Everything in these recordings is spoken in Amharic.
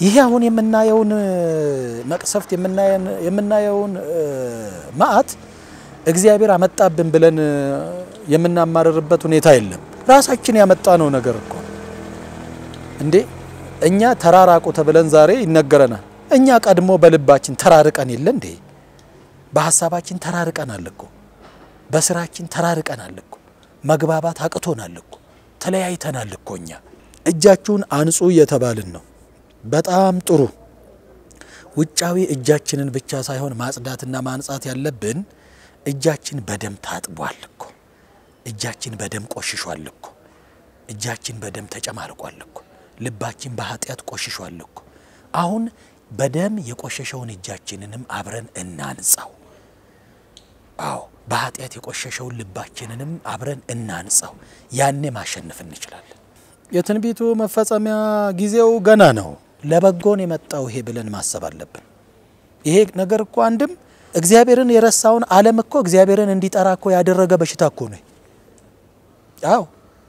ይሄ አሁን የምናየውን መቅሰፍት የምናየውን መዓት እግዚአብሔር አመጣብን ብለን የምናማርርበት ሁኔታ የለም። ራሳችን ያመጣነው ነገር እኮ እንዴ። እኛ ተራራቁ ተብለን ዛሬ ይነገረናል። እኛ ቀድሞ በልባችን ተራርቀን የለ እንዴ? በሀሳባችን ተራርቀናል እኮ፣ በስራችን ተራርቀናል እኮ፣ መግባባት አቅቶናል እኮ፣ ተለያይተናል እኮ። እኛ እጃችሁን አንጹ እየተባልን ነው። በጣም ጥሩ። ውጫዊ እጃችንን ብቻ ሳይሆን ማጽዳትና ማንጻት ያለብን እጃችን በደም ታጥቧል እኮ፣ እጃችን በደም ቆሽሿል እኮ፣ እጃችን በደም ተጨማልቋል እኮ፣ ልባችን በኃጢአት ቆሽሿል እኮ። አሁን በደም የቆሸሸውን እጃችንንም አብረን እናንጻው። አዎ በኃጢአት የቆሸሸውን ልባችንንም አብረን እናንጻው። ያኔ ማሸነፍ እንችላለን። የትንቢቱ መፈጸሚያ ጊዜው ገና ነው። ለበጎን የመጣው ይሄ ብለን ማሰብ አለብን። ይሄ ነገር እኮ አንድም እግዚአብሔርን የረሳውን ዓለም እኮ እግዚአብሔርን እንዲጠራ እኮ ያደረገ በሽታ እኮ ነው። አዎ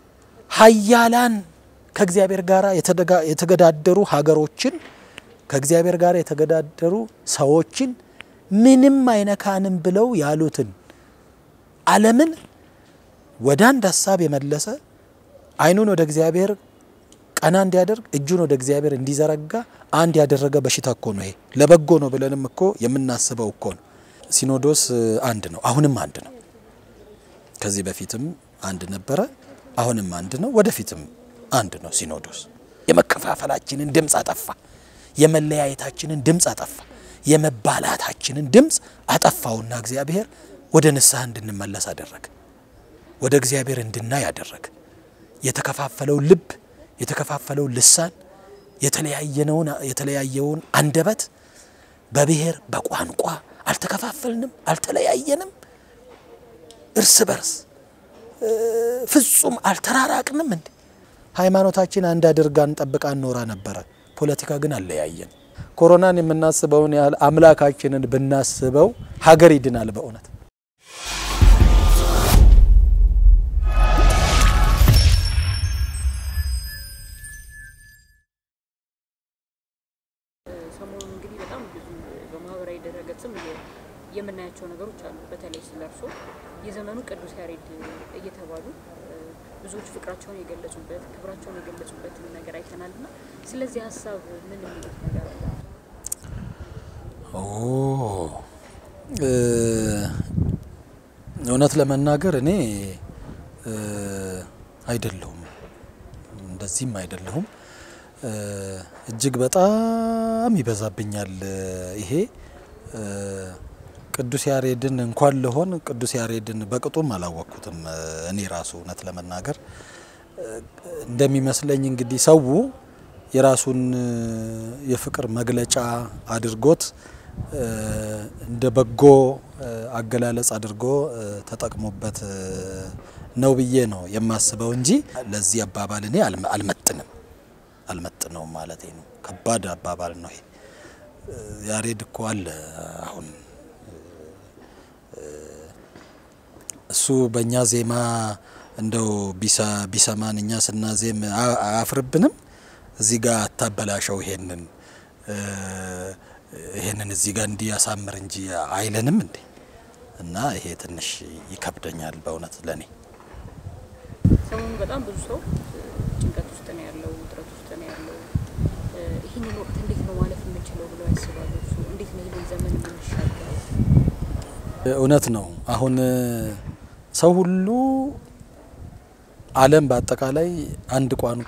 ሀያላን ከእግዚአብሔር ጋር የተገዳደሩ ሀገሮችን ከእግዚአብሔር ጋር የተገዳደሩ ሰዎችን ምንም አይነካንም ብለው ያሉትን ዓለምን ወደ አንድ ሀሳብ የመለሰ ዓይኑን ወደ እግዚአብሔር ቀና እንዲያደርግ እጁን ወደ እግዚአብሔር እንዲዘረጋ አንድ ያደረገ በሽታ እኮ ነው። ይሄ ለበጎ ነው ብለንም እኮ የምናስበው እኮ ነው። ሲኖዶስ አንድ ነው፣ አሁንም አንድ ነው። ከዚህ በፊትም አንድ ነበረ፣ አሁንም አንድ ነው፣ ወደፊትም አንድ ነው። ሲኖዶስ የመከፋፈላችንን ድምፅ አጠፋ፣ የመለያየታችንን ድምፅ አጠፋ፣ የመባላታችንን ድምፅ አጠፋውና እግዚአብሔር ወደ ንስሐ እንድንመለስ አደረገ፣ ወደ እግዚአብሔር እንድናይ አደረገ። የተከፋፈለው ልብ የተከፋፈለው ልሳን የተለያየነውን የተለያየውን አንደበት በብሔር በቋንቋ አልተከፋፈልንም፣ አልተለያየንም፣ እርስ በርስ ፍጹም አልተራራቅንም። እንዴ ሃይማኖታችን አንድ አድርጋን ጠብቃን ኖራ ነበረ። ፖለቲካ ግን አለያየን። ኮሮናን የምናስበውን ያህል አምላካችንን ብናስበው ሀገር ይድናል በእውነት። ሰሞኑን እንግዲህ በጣም ብዙ በማህበራዊ ድረገጽም የምናያቸው ነገሮች አሉ። በተለይ ስለ እርሶ የዘመኑ ቅዱስ ያሬድ እየተባሉ ብዙዎች ፍቅራቸውን የገለጹበት ክብራቸውን የገለጹበትን ነገር አይተናል እና ስለዚህ ሀሳብ ምን የሚሉት ነገር አለ? እውነት ለመናገር እኔ አይደለሁም፣ እንደዚህም አይደለሁም። እጅግ በጣም ይበዛብኛል ይሄ ቅዱስ ያሬድን እንኳን ልሆን ቅዱስ ያሬድን በቅጡም አላወቅኩትም። እኔ ራሱ እውነት ለመናገር እንደሚመስለኝ እንግዲህ ሰው የራሱን የፍቅር መግለጫ አድርጎት እንደ በጎ አገላለጽ አድርጎ ተጠቅሞበት ነው ብዬ ነው የማስበው እንጂ ለዚህ አባባል እኔ አልመጥንም አልመጥነውም ማለት ነው። ከባድ አባባል ነው ይሄ። ያሬድ እኮ አለ አሁን እሱ በእኛ ዜማ እንደው ቢሰማን እኛ ስናዜም አያፍርብንም? እዚህ ጋር አታበላሸው፣ ይሄንን ይሄንን እዚህ ጋር እንዲያሳምር እንጂ አይለንም እንዴ? እና ይሄ ትንሽ ይከብደኛል በእውነት ለኔ። ሰሞኑን በጣም ብዙ ሰው ጭንቀት ውስጥ ነው ያለው፣ ውጥረት ውስጥ ነው ያለው። ይህንን ወቅት እንዴት ነው ማለፍ የምንችለው ብለው ያስባሉ? እሱ እንዴት ነው ይህንን ዘመን የምንሻገረው? እውነት ነው። አሁን ሰው ሁሉ ዓለም በአጠቃላይ አንድ ቋንቋ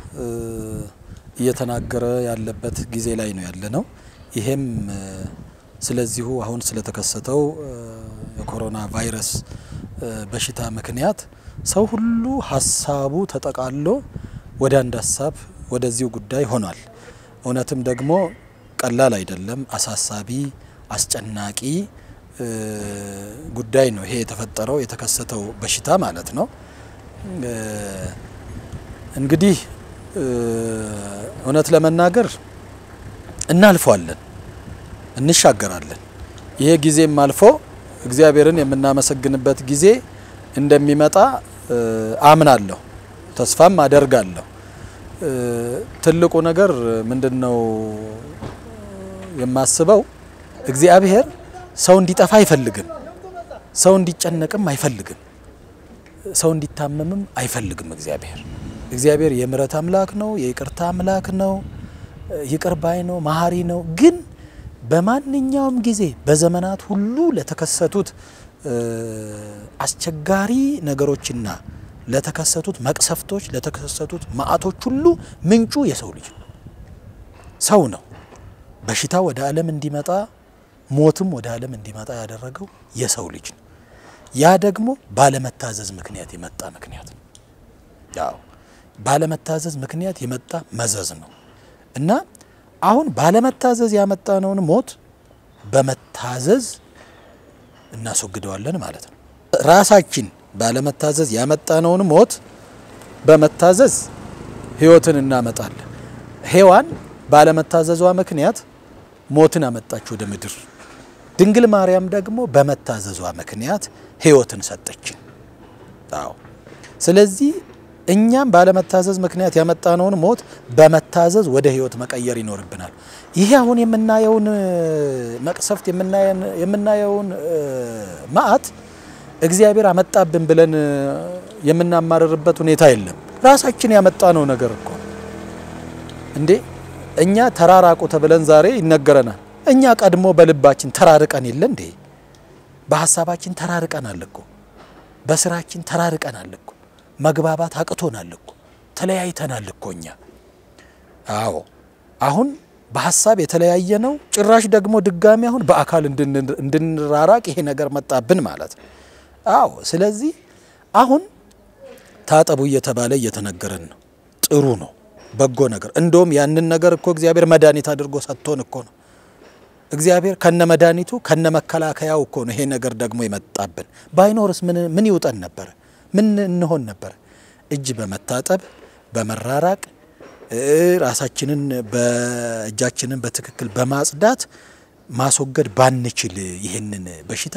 እየተናገረ ያለበት ጊዜ ላይ ነው ያለ ነው። ይሄም ስለዚሁ አሁን ስለተከሰተው የኮሮና ቫይረስ በሽታ ምክንያት ሰው ሁሉ ሀሳቡ ተጠቃሎ ወደ አንድ ሀሳብ ወደዚሁ ጉዳይ ሆኗል። እውነትም ደግሞ ቀላል አይደለም፣ አሳሳቢ፣ አስጨናቂ ጉዳይ ነው ይሄ የተፈጠረው የተከሰተው በሽታ ማለት ነው። እንግዲህ እውነት ለመናገር እናልፈዋለን፣ እንሻገራለን። ይሄ ጊዜም አልፎ እግዚአብሔርን የምናመሰግንበት ጊዜ እንደሚመጣ አምናለሁ፣ ተስፋም አደርጋለሁ። ትልቁ ነገር ምንድን ነው የማስበው፣ እግዚአብሔር ሰው እንዲጠፋ አይፈልግም። ሰው እንዲጨነቅም አይፈልግም። ሰው እንዲታመምም አይፈልግም። እግዚአብሔር እግዚአብሔር የምሕረት አምላክ ነው። የይቅርታ አምላክ ነው። ይቅር ባይ ነው። መሀሪ ነው። ግን በማንኛውም ጊዜ በዘመናት ሁሉ ለተከሰቱት አስቸጋሪ ነገሮችና ለተከሰቱት መቅሰፍቶች ለተከሰቱት መዓቶች ሁሉ ምንጩ የሰው ልጅ ነው፣ ሰው ነው። በሽታ ወደ ዓለም እንዲመጣ ሞትም ወደ ዓለም እንዲመጣ ያደረገው የሰው ልጅ ነው። ያ ደግሞ ባለመታዘዝ ምክንያት የመጣ ምክንያት ነው። ያው ባለመታዘዝ ምክንያት የመጣ መዘዝ ነው እና አሁን ባለመታዘዝ ያመጣነውን ሞት በመታዘዝ እናስወግደዋለን ማለት ነው። ራሳችን ባለመታዘዝ ያመጣነውን ሞት በመታዘዝ ሕይወትን እናመጣለን። ሔዋን ባለመታዘዟ ምክንያት ሞትን አመጣች ወደ ምድር። ድንግል ማርያም ደግሞ በመታዘዟ ምክንያት ሕይወትን ሰጠችን። አዎ ስለዚህ እኛም ባለመታዘዝ ምክንያት ያመጣነውን ሞት በመታዘዝ ወደ ሕይወት መቀየር ይኖርብናል። ይሄ አሁን የምናየውን መቅሰፍት የምናየውን መዓት እግዚአብሔር አመጣብን ብለን የምናማርርበት ሁኔታ የለም። ራሳችን ያመጣነው ነገር እኮ እንዴ እኛ ተራራቁ ተብለን ዛሬ ይነገረናል። እኛ ቀድሞ በልባችን ተራርቀን የለ እንዴ? በሀሳባችን ተራርቀናል እኮ፣ በስራችን ተራርቀናል እኮ፣ መግባባት አቅቶናል እኮ፣ ተለያይተናል እኮ እኛ። አዎ አሁን በሀሳብ የተለያየ ነው። ጭራሽ ደግሞ ድጋሚ አሁን በአካል እንድንራራቅ ይሄ ነገር መጣብን ማለት ነው። አዎ ስለዚህ አሁን ታጠቡ እየተባለ እየተነገረን ነው። ጥሩ ነው፣ በጎ ነገር። እንደውም ያንን ነገር እኮ እግዚአብሔር መድኃኒት አድርጎ ሰጥቶን እኮ ነው። እግዚአብሔር ከነ መድኃኒቱ ከነ መከላከያው እኮ ነው ይሄ ነገር ደግሞ የመጣብን። ባይኖርስ ምን ምን ይውጠን ነበረ? ምን እንሆን ነበረ? እጅ በመታጠብ በመራራቅ ራሳችንን በእጃችንን በትክክል በማጽዳት ማስወገድ ባንችል ይህንን በሽታ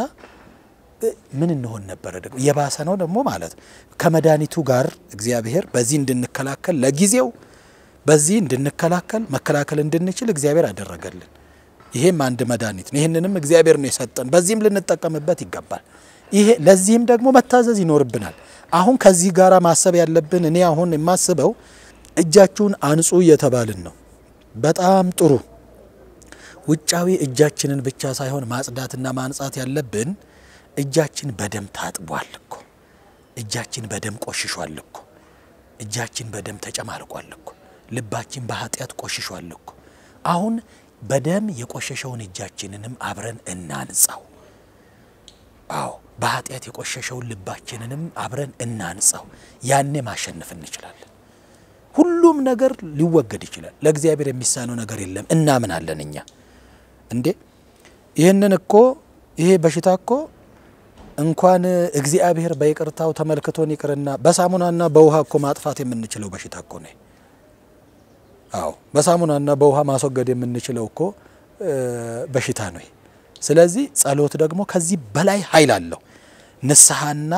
ምን እንሆን ነበረ? ደግሞ የባሰ ነው ደግሞ ማለት ከመድኃኒቱ ጋር እግዚአብሔር በዚህ እንድንከላከል ለጊዜው በዚህ እንድንከላከል መከላከል እንድንችል እግዚአብሔር አደረገልን። ይሄም አንድ መድኃኒት ነው። ይህንንም እግዚአብሔር ነው የሰጠን። በዚህም ልንጠቀምበት ይገባል። ይሄ ለዚህም ደግሞ መታዘዝ ይኖርብናል። አሁን ከዚህ ጋር ማሰብ ያለብን እኔ አሁን የማስበው እጃችሁን አንጹ እየተባልን ነው። በጣም ጥሩ። ውጫዊ እጃችንን ብቻ ሳይሆን ማጽዳትና ማንጻት ያለብን እጃችን በደም ታጥቧል እኮ፣ እጃችን በደም ቆሽሿል እኮ፣ እጃችን በደም ተጨማልቋል እኮ፣ ልባችን በኃጢአት ቆሽሿል እኮ። አሁን በደም የቆሸሸውን እጃችንንም አብረን እናንጻው። አዎ በኃጢአት የቆሸሸውን ልባችንንም አብረን እናንጻው። ያኔ ማሸነፍ እንችላለን። ሁሉም ነገር ሊወገድ ይችላል። ለእግዚአብሔር የሚሳነው ነገር የለም። እናምናለን እኛ እንዴ ይህንን እኮ ይሄ በሽታ እኮ እንኳን እግዚአብሔር በይቅርታው ተመልክቶን ይቅርና በሳሙናና በውሃ እኮ ማጥፋት የምንችለው በሽታ እኮ ነው። አዎ በሳሙናና በውሃ ማስወገድ የምንችለው እኮ በሽታ ነው። ስለዚህ ጸሎት ደግሞ ከዚህ በላይ ኃይል አለው። ንስሐና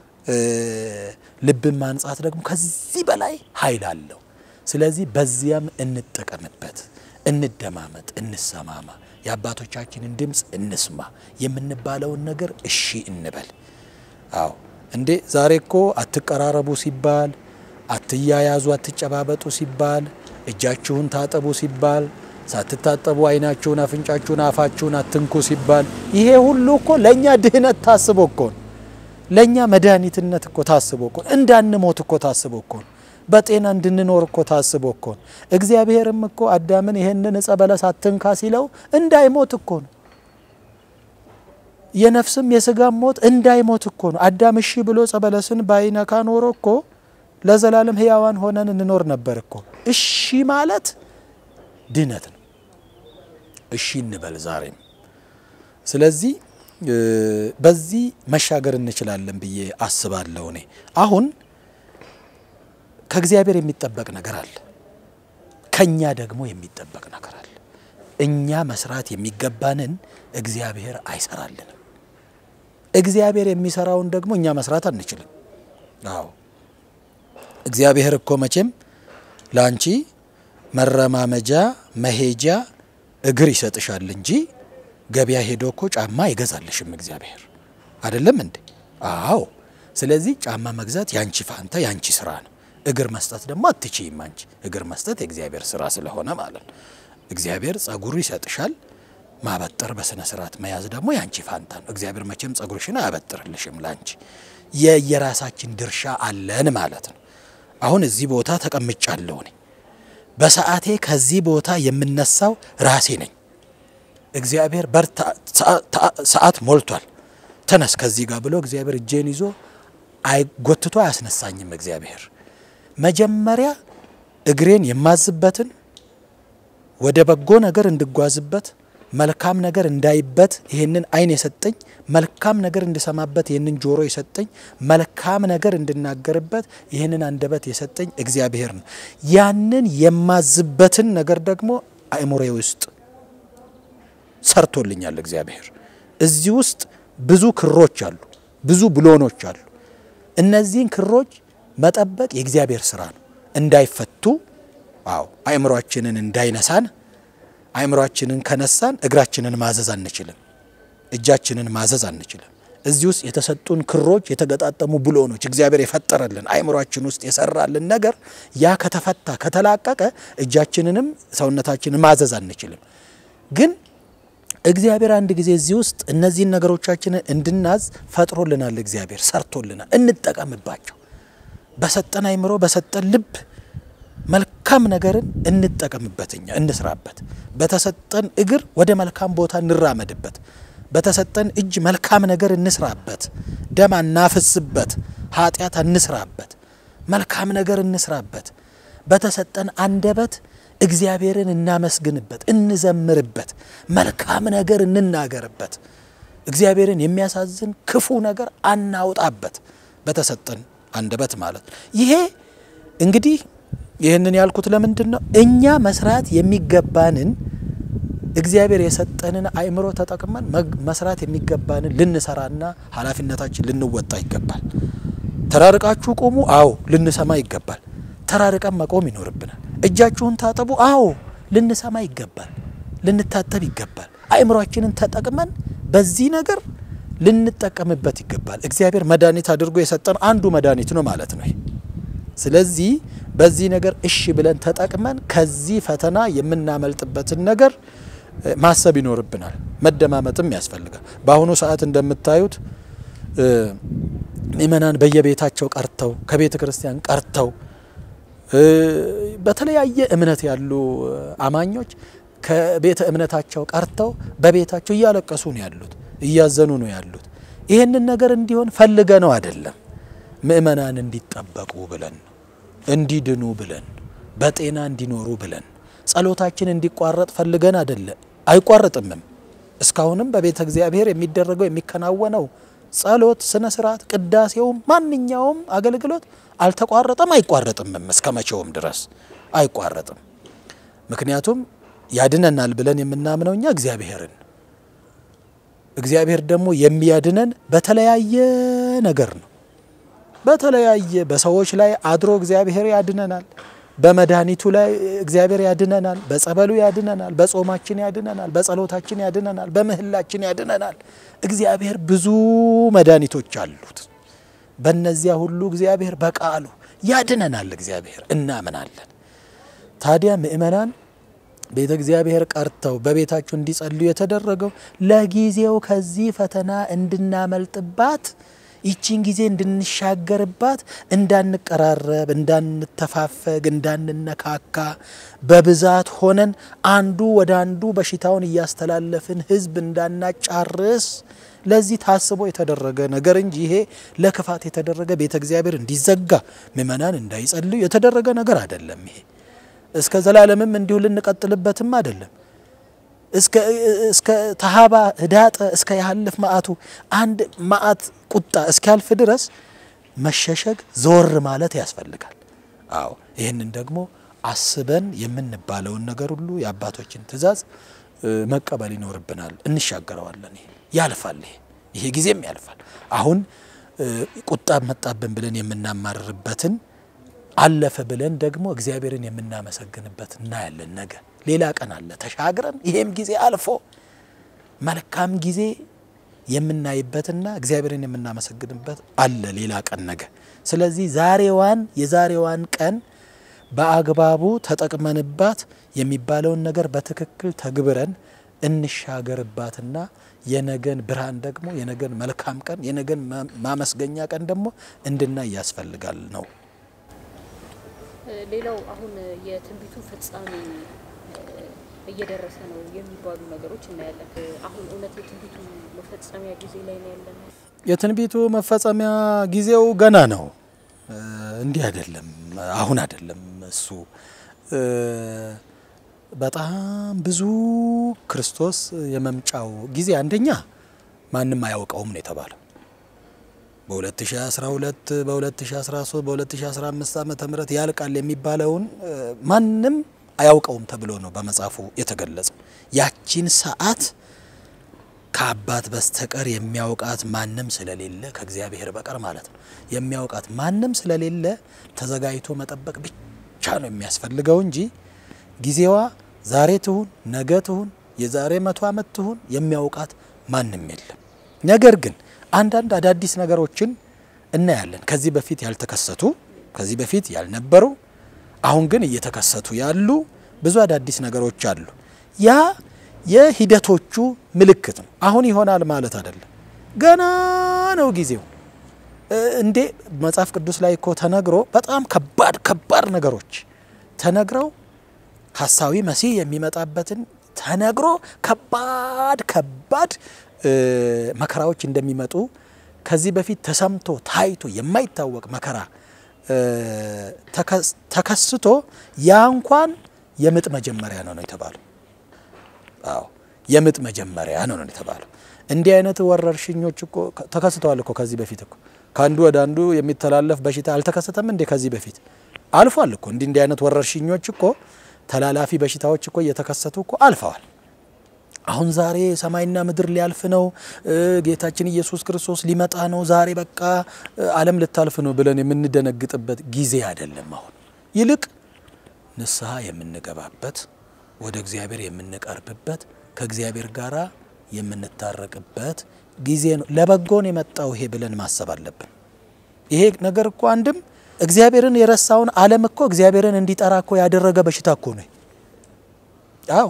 ልብን ማንጻት ደግሞ ከዚህ በላይ ኃይል አለው። ስለዚህ በዚያም እንጠቀምበት፣ እንደማመጥ፣ እንሰማማ፣ የአባቶቻችንን ድምፅ እንስማ፣ የምንባለውን ነገር እሺ እንበል። አዎ እንዴ ዛሬ እኮ አትቀራረቡ ሲባል፣ አትያያዙ፣ አትጨባበጡ ሲባል፣ እጃችሁን ታጠቡ ሲባል፣ ሳትታጠቡ ዓይናችሁን፣ አፍንጫችሁን፣ አፋችሁን አትንኩ ሲባል፣ ይሄ ሁሉ እኮ ለእኛ ድህነት ታስቦ እኮ ነው ለእኛ መድኃኒትነት እኮ ታስቦ እኮ እንዳንሞት እኮ ታስቦ እኮ ነው። በጤና እንድንኖር እኮ ታስቦ እኮ ነው። እግዚአብሔርም እኮ አዳምን ይሄንን ዕፀ በለስ አትንካ ሲለው እንዳይሞት እኮ ነው። የነፍስም የስጋም ሞት እንዳይሞት እኮ ነው። አዳም እሺ ብሎ ዕፀ በለስን ባይነካ ኖሮ እኮ ለዘላለም ሕያዋን ሆነን እንኖር ነበር እኮ። እሺ ማለት ድነት ነው። እሺ እንበል ዛሬም። ስለዚህ በዚህ መሻገር እንችላለን ብዬ አስባለሁ። እኔ አሁን ከእግዚአብሔር የሚጠበቅ ነገር አለ፣ ከኛ ደግሞ የሚጠበቅ ነገር አለ። እኛ መስራት የሚገባንን እግዚአብሔር አይሰራልንም። እግዚአብሔር የሚሰራውን ደግሞ እኛ መስራት አንችልም። አዎ እግዚአብሔር እኮ መቼም ለአንቺ መረማመጃ መሄጃ እግር ይሰጥሻል እንጂ ገበያ ሄዶ እኮ ጫማ አይገዛልሽም እግዚአብሔር አይደለም እንዴ? አዎ። ስለዚህ ጫማ መግዛት ያንቺ ፋንታ ያንቺ ስራ ነው። እግር መስጠት ደግሞ አትችይም አንቺ። እግር መስጠት የእግዚአብሔር ስራ ስለሆነ ማለት ነው። እግዚአብሔር ጸጉሩ ይሰጥሻል። ማበጠር በስነ ስርዓት መያዝ ደግሞ ያንቺ ፋንታ ነው። እግዚአብሔር መቼም ጸጉርሽን አያበጥርልሽም ላንቺ። የየራሳችን ድርሻ አለን ማለት ነው። አሁን እዚህ ቦታ ተቀምጫለሁ እኔ በሰዓቴ ከዚህ ቦታ የምነሳው ራሴ ነኝ። እግዚአብሔር በርታ ሰዓት ሞልቷል ተነስ ከዚህ ጋር ብሎ እግዚአብሔር እጄን ይዞ አይጎትቶ አያስነሳኝም። እግዚአብሔር መጀመሪያ እግሬን የማዝበትን ወደ በጎ ነገር እንድጓዝበት መልካም ነገር እንዳይበት ይህንን ዓይን የሰጠኝ መልካም ነገር እንድሰማበት ይህንን ጆሮ የሰጠኝ መልካም ነገር እንድናገርበት ይህንን አንደበት የሰጠኝ እግዚአብሔር ነው። ያንን የማዝበትን ነገር ደግሞ አእምሮዬ ውስጥ ሰርቶልኛል እግዚአብሔር። እዚህ ውስጥ ብዙ ክሮች አሉ፣ ብዙ ብሎኖች አሉ። እነዚህን ክሮች መጠበቅ የእግዚአብሔር ስራ ነው። እንዳይፈቱ አዎ፣ አእምሯችንን እንዳይነሳን አእምሯችንን ከነሳን እግራችንን ማዘዝ አንችልም፣ እጃችንን ማዘዝ አንችልም። እዚህ ውስጥ የተሰጡን ክሮች የተገጣጠሙ ብሎኖች እግዚአብሔር የፈጠረልን አእምሯችን ውስጥ የሰራልን ነገር ያ ከተፈታ ከተላቀቀ እጃችንንም ሰውነታችንን ማዘዝ አንችልም። ግን እግዚአብሔር አንድ ጊዜ እዚህ ውስጥ እነዚህን ነገሮቻችንን እንድናዝ ፈጥሮልናል። እግዚአብሔር ሰርቶልናል። እንጠቀምባቸው። በሰጠን አእምሮ በሰጠን ልብ መልካም ነገርን እንጠቀምበት፣ እኛ እንስራበት። በተሰጠን እግር ወደ መልካም ቦታ እንራመድበት። በተሰጠን እጅ መልካም ነገር እንስራበት። ደም አናፍስበት፣ ኃጢአት አንስራበት፣ መልካም ነገር እንስራበት። በተሰጠን አንደበት እግዚአብሔርን እናመስግንበት፣ እንዘምርበት፣ መልካም ነገር እንናገርበት። እግዚአብሔርን የሚያሳዝን ክፉ ነገር አናውጣበት፣ በተሰጠን አንደበት ማለት ነው። ይሄ እንግዲህ ይህንን ያልኩት ለምንድን ነው? እኛ መስራት የሚገባንን እግዚአብሔር የሰጠንን አእምሮ ተጠቅመን መስራት የሚገባንን ልንሰራና ኃላፊነታችን ልንወጣ ይገባል። ተራርቃችሁ ቆሙ፣ አዎ ልንሰማ ይገባል። ተራርቀን መቆም ይኖርብናል። እጃችሁን ታጠቡ፣ አዎ ልንሰማ ይገባል፣ ልንታጠብ ይገባል። አእምሯችንን ተጠቅመን በዚህ ነገር ልንጠቀምበት ይገባል። እግዚአብሔር መድኃኒት አድርጎ የሰጠን አንዱ መድኃኒት ነው ማለት ነው። ስለዚህ በዚህ ነገር እሺ ብለን ተጠቅመን ከዚህ ፈተና የምናመልጥበትን ነገር ማሰብ ይኖርብናል። መደማመጥም ያስፈልጋል። በአሁኑ ሰዓት እንደምታዩት ምእመናን በየቤታቸው ቀርተው ከቤተ ክርስቲያን ቀርተው በተለያየ እምነት ያሉ አማኞች ከቤተ እምነታቸው ቀርተው በቤታቸው እያለቀሱ ነው ያሉት፣ እያዘኑ ነው ያሉት። ይህንን ነገር እንዲሆን ፈልገ ነው አይደለም፣ ምእመናን እንዲጠበቁ ብለን ነው እንዲድኑ ብለን በጤና እንዲኖሩ ብለን ጸሎታችን እንዲቋረጥ ፈልገን አይደለ፣ አይቋረጥምም። እስካሁንም በቤተ እግዚአብሔር የሚደረገው የሚከናወነው ጸሎት፣ ስነ ስርዓት፣ ቅዳሴውም ማንኛውም አገልግሎት አልተቋረጠም፣ አይቋረጥምም። እስከ መቼውም ድረስ አይቋረጥም። ምክንያቱም ያድነናል ብለን የምናምነው እኛ እግዚአብሔርን እግዚአብሔር ደግሞ የሚያድነን በተለያየ ነገር ነው። በተለያየ በሰዎች ላይ አድሮ እግዚአብሔር ያድነናል። በመድኃኒቱ ላይ እግዚአብሔር ያድነናል። በጸበሉ ያድነናል። በጾማችን ያድነናል። በጸሎታችን ያድነናል። በምህላችን ያድነናል። እግዚአብሔር ብዙ መድኃኒቶች አሉት። በእነዚያ ሁሉ እግዚአብሔር በቃሉ ያድነናል። እግዚአብሔር እናምናለን። ታዲያ ምእመናን ቤተ እግዚአብሔር ቀርተው በቤታቸው እንዲጸልዩ የተደረገው ለጊዜው ከዚህ ፈተና እንድናመልጥባት ይቺን ጊዜ እንድንሻገርባት እንዳንቀራረብ፣ እንዳንተፋፈግ፣ እንዳንነካካ በብዛት ሆነን አንዱ ወደ አንዱ በሽታውን እያስተላለፍን ሕዝብ እንዳናጫርስ ለዚህ ታስቦ የተደረገ ነገር እንጂ ይሄ ለክፋት የተደረገ ቤተ እግዚአብሔር እንዲዘጋ ምእመናን እንዳይጸልዩ የተደረገ ነገር አይደለም። ይሄ እስከ ዘላለምም እንዲሁ ልንቀጥልበትም አይደለም። እስከ ተሃባ ህዳጠ እስከ ያህልፍ መዓቱ አንድ መዓት ቁጣ እስኪያልፍ ድረስ መሸሸግ ዘወር ማለት ያስፈልጋል። አዎ ይህንን ደግሞ አስበን የምንባለውን ነገር ሁሉ የአባቶችን ትእዛዝ መቀበል ይኖርብናል። እንሻገረዋለን። ይሄ ያልፋል። ይሄ ይሄ ጊዜም ያልፋል። አሁን ቁጣ መጣብን ብለን የምናማርርበትን አለፈ ብለን ደግሞ እግዚአብሔርን የምናመሰግንበት እናያለን። ነገ ሌላ ቀን አለ ተሻግረን ይሄም ጊዜ አልፎ መልካም ጊዜ የምናይበትና እግዚአብሔርን የምናመሰግንበት አለ ሌላ ቀን ነገ። ስለዚህ ዛሬዋን የዛሬዋን ቀን በአግባቡ ተጠቅመንባት የሚባለውን ነገር በትክክል ተግብረን እንሻገርባትና የነገን ብርሃን ደግሞ የነገን መልካም ቀን የነገን ማመስገኛ ቀን ደግሞ እንድናይ ያስፈልጋል ነው። ሌላው አሁን የትንቢቱ ፍጻሜ እየደረሰ ነው የሚባሉ ነገሮች እናያለን። አሁን እውነት የትንቢቱ መፈጸሚያ ጊዜ ላይ ነው ያለነው? የትንቢቱ መፈጸሚያ ጊዜው ገና ነው። እንዲህ አይደለም፣ አሁን አይደለም። እሱ በጣም ብዙ ክርስቶስ የመምጫው ጊዜ አንደኛ ማንም አያውቀውም ነው የተባለው። በ2012 በ2013 በ2015 ዓመተ ምህረት ያልቃል የሚባለውን ማንም አያውቀውም ተብሎ ነው በመጽሐፉ የተገለጸው። ያቺን ሰዓት ከአባት በስተቀር የሚያውቃት ማንም ስለሌለ ከእግዚአብሔር በቀር ማለት ነው የሚያውቃት ማንም ስለሌለ ተዘጋጅቶ መጠበቅ ብቻ ነው የሚያስፈልገው እንጂ ጊዜዋ ዛሬ ትሁን ነገ ትሁን የዛሬ መቶ ዓመት ትሁን የሚያውቃት ማንም የለም። ነገር ግን አንዳንድ አዳዲስ ነገሮችን እናያለን። ከዚህ በፊት ያልተከሰቱ ከዚህ በፊት ያልነበሩ አሁን ግን እየተከሰቱ ያሉ ብዙ አዳዲስ ነገሮች አሉ። ያ የሂደቶቹ ምልክት ነው። አሁን ይሆናል ማለት አይደለም። ገና ነው ጊዜው። እንዴ መጽሐፍ ቅዱስ ላይ እኮ ተነግሮ በጣም ከባድ ከባድ ነገሮች ተነግረው ሐሳዊ መሲህ የሚመጣበትን ተነግሮ ከባድ ከባድ መከራዎች እንደሚመጡ ከዚህ በፊት ተሰምቶ ታይቶ የማይታወቅ መከራ ተከስቶ ያ እንኳን የምጥ መጀመሪያ ነው ነው የተባለው። አዎ የምጥ መጀመሪያ ነው ነው የተባለው። እንዲህ አይነት ወረርሽኞች እኮ ተከስተዋል እኮ ከዚህ በፊት እኮ ከአንዱ ወደ አንዱ የሚተላለፍ በሽታ አልተከሰተም እንዴ? ከዚህ በፊት አልፏል እኮ እንዲህ እንዲህ አይነት ወረርሽኞች እኮ ተላላፊ በሽታዎች እኮ እየተከሰቱ እኮ አልፈዋል። አሁን ዛሬ ሰማይና ምድር ሊያልፍ ነው፣ ጌታችን ኢየሱስ ክርስቶስ ሊመጣ ነው፣ ዛሬ በቃ ዓለም ልታልፍ ነው ብለን የምንደነግጥበት ጊዜ አይደለም። አሁን ይልቅ ንስሐ የምንገባበት ወደ እግዚአብሔር የምንቀርብበት ከእግዚአብሔር ጋር የምንታረቅበት ጊዜ ነው። ለበጎን የመጣው ይሄ ብለን ማሰብ አለብን። ይሄ ነገር እኮ አንድም እግዚአብሔርን የረሳውን ዓለም እኮ እግዚአብሔርን እንዲጠራ እኮ ያደረገ በሽታ እኮ ነው። አዎ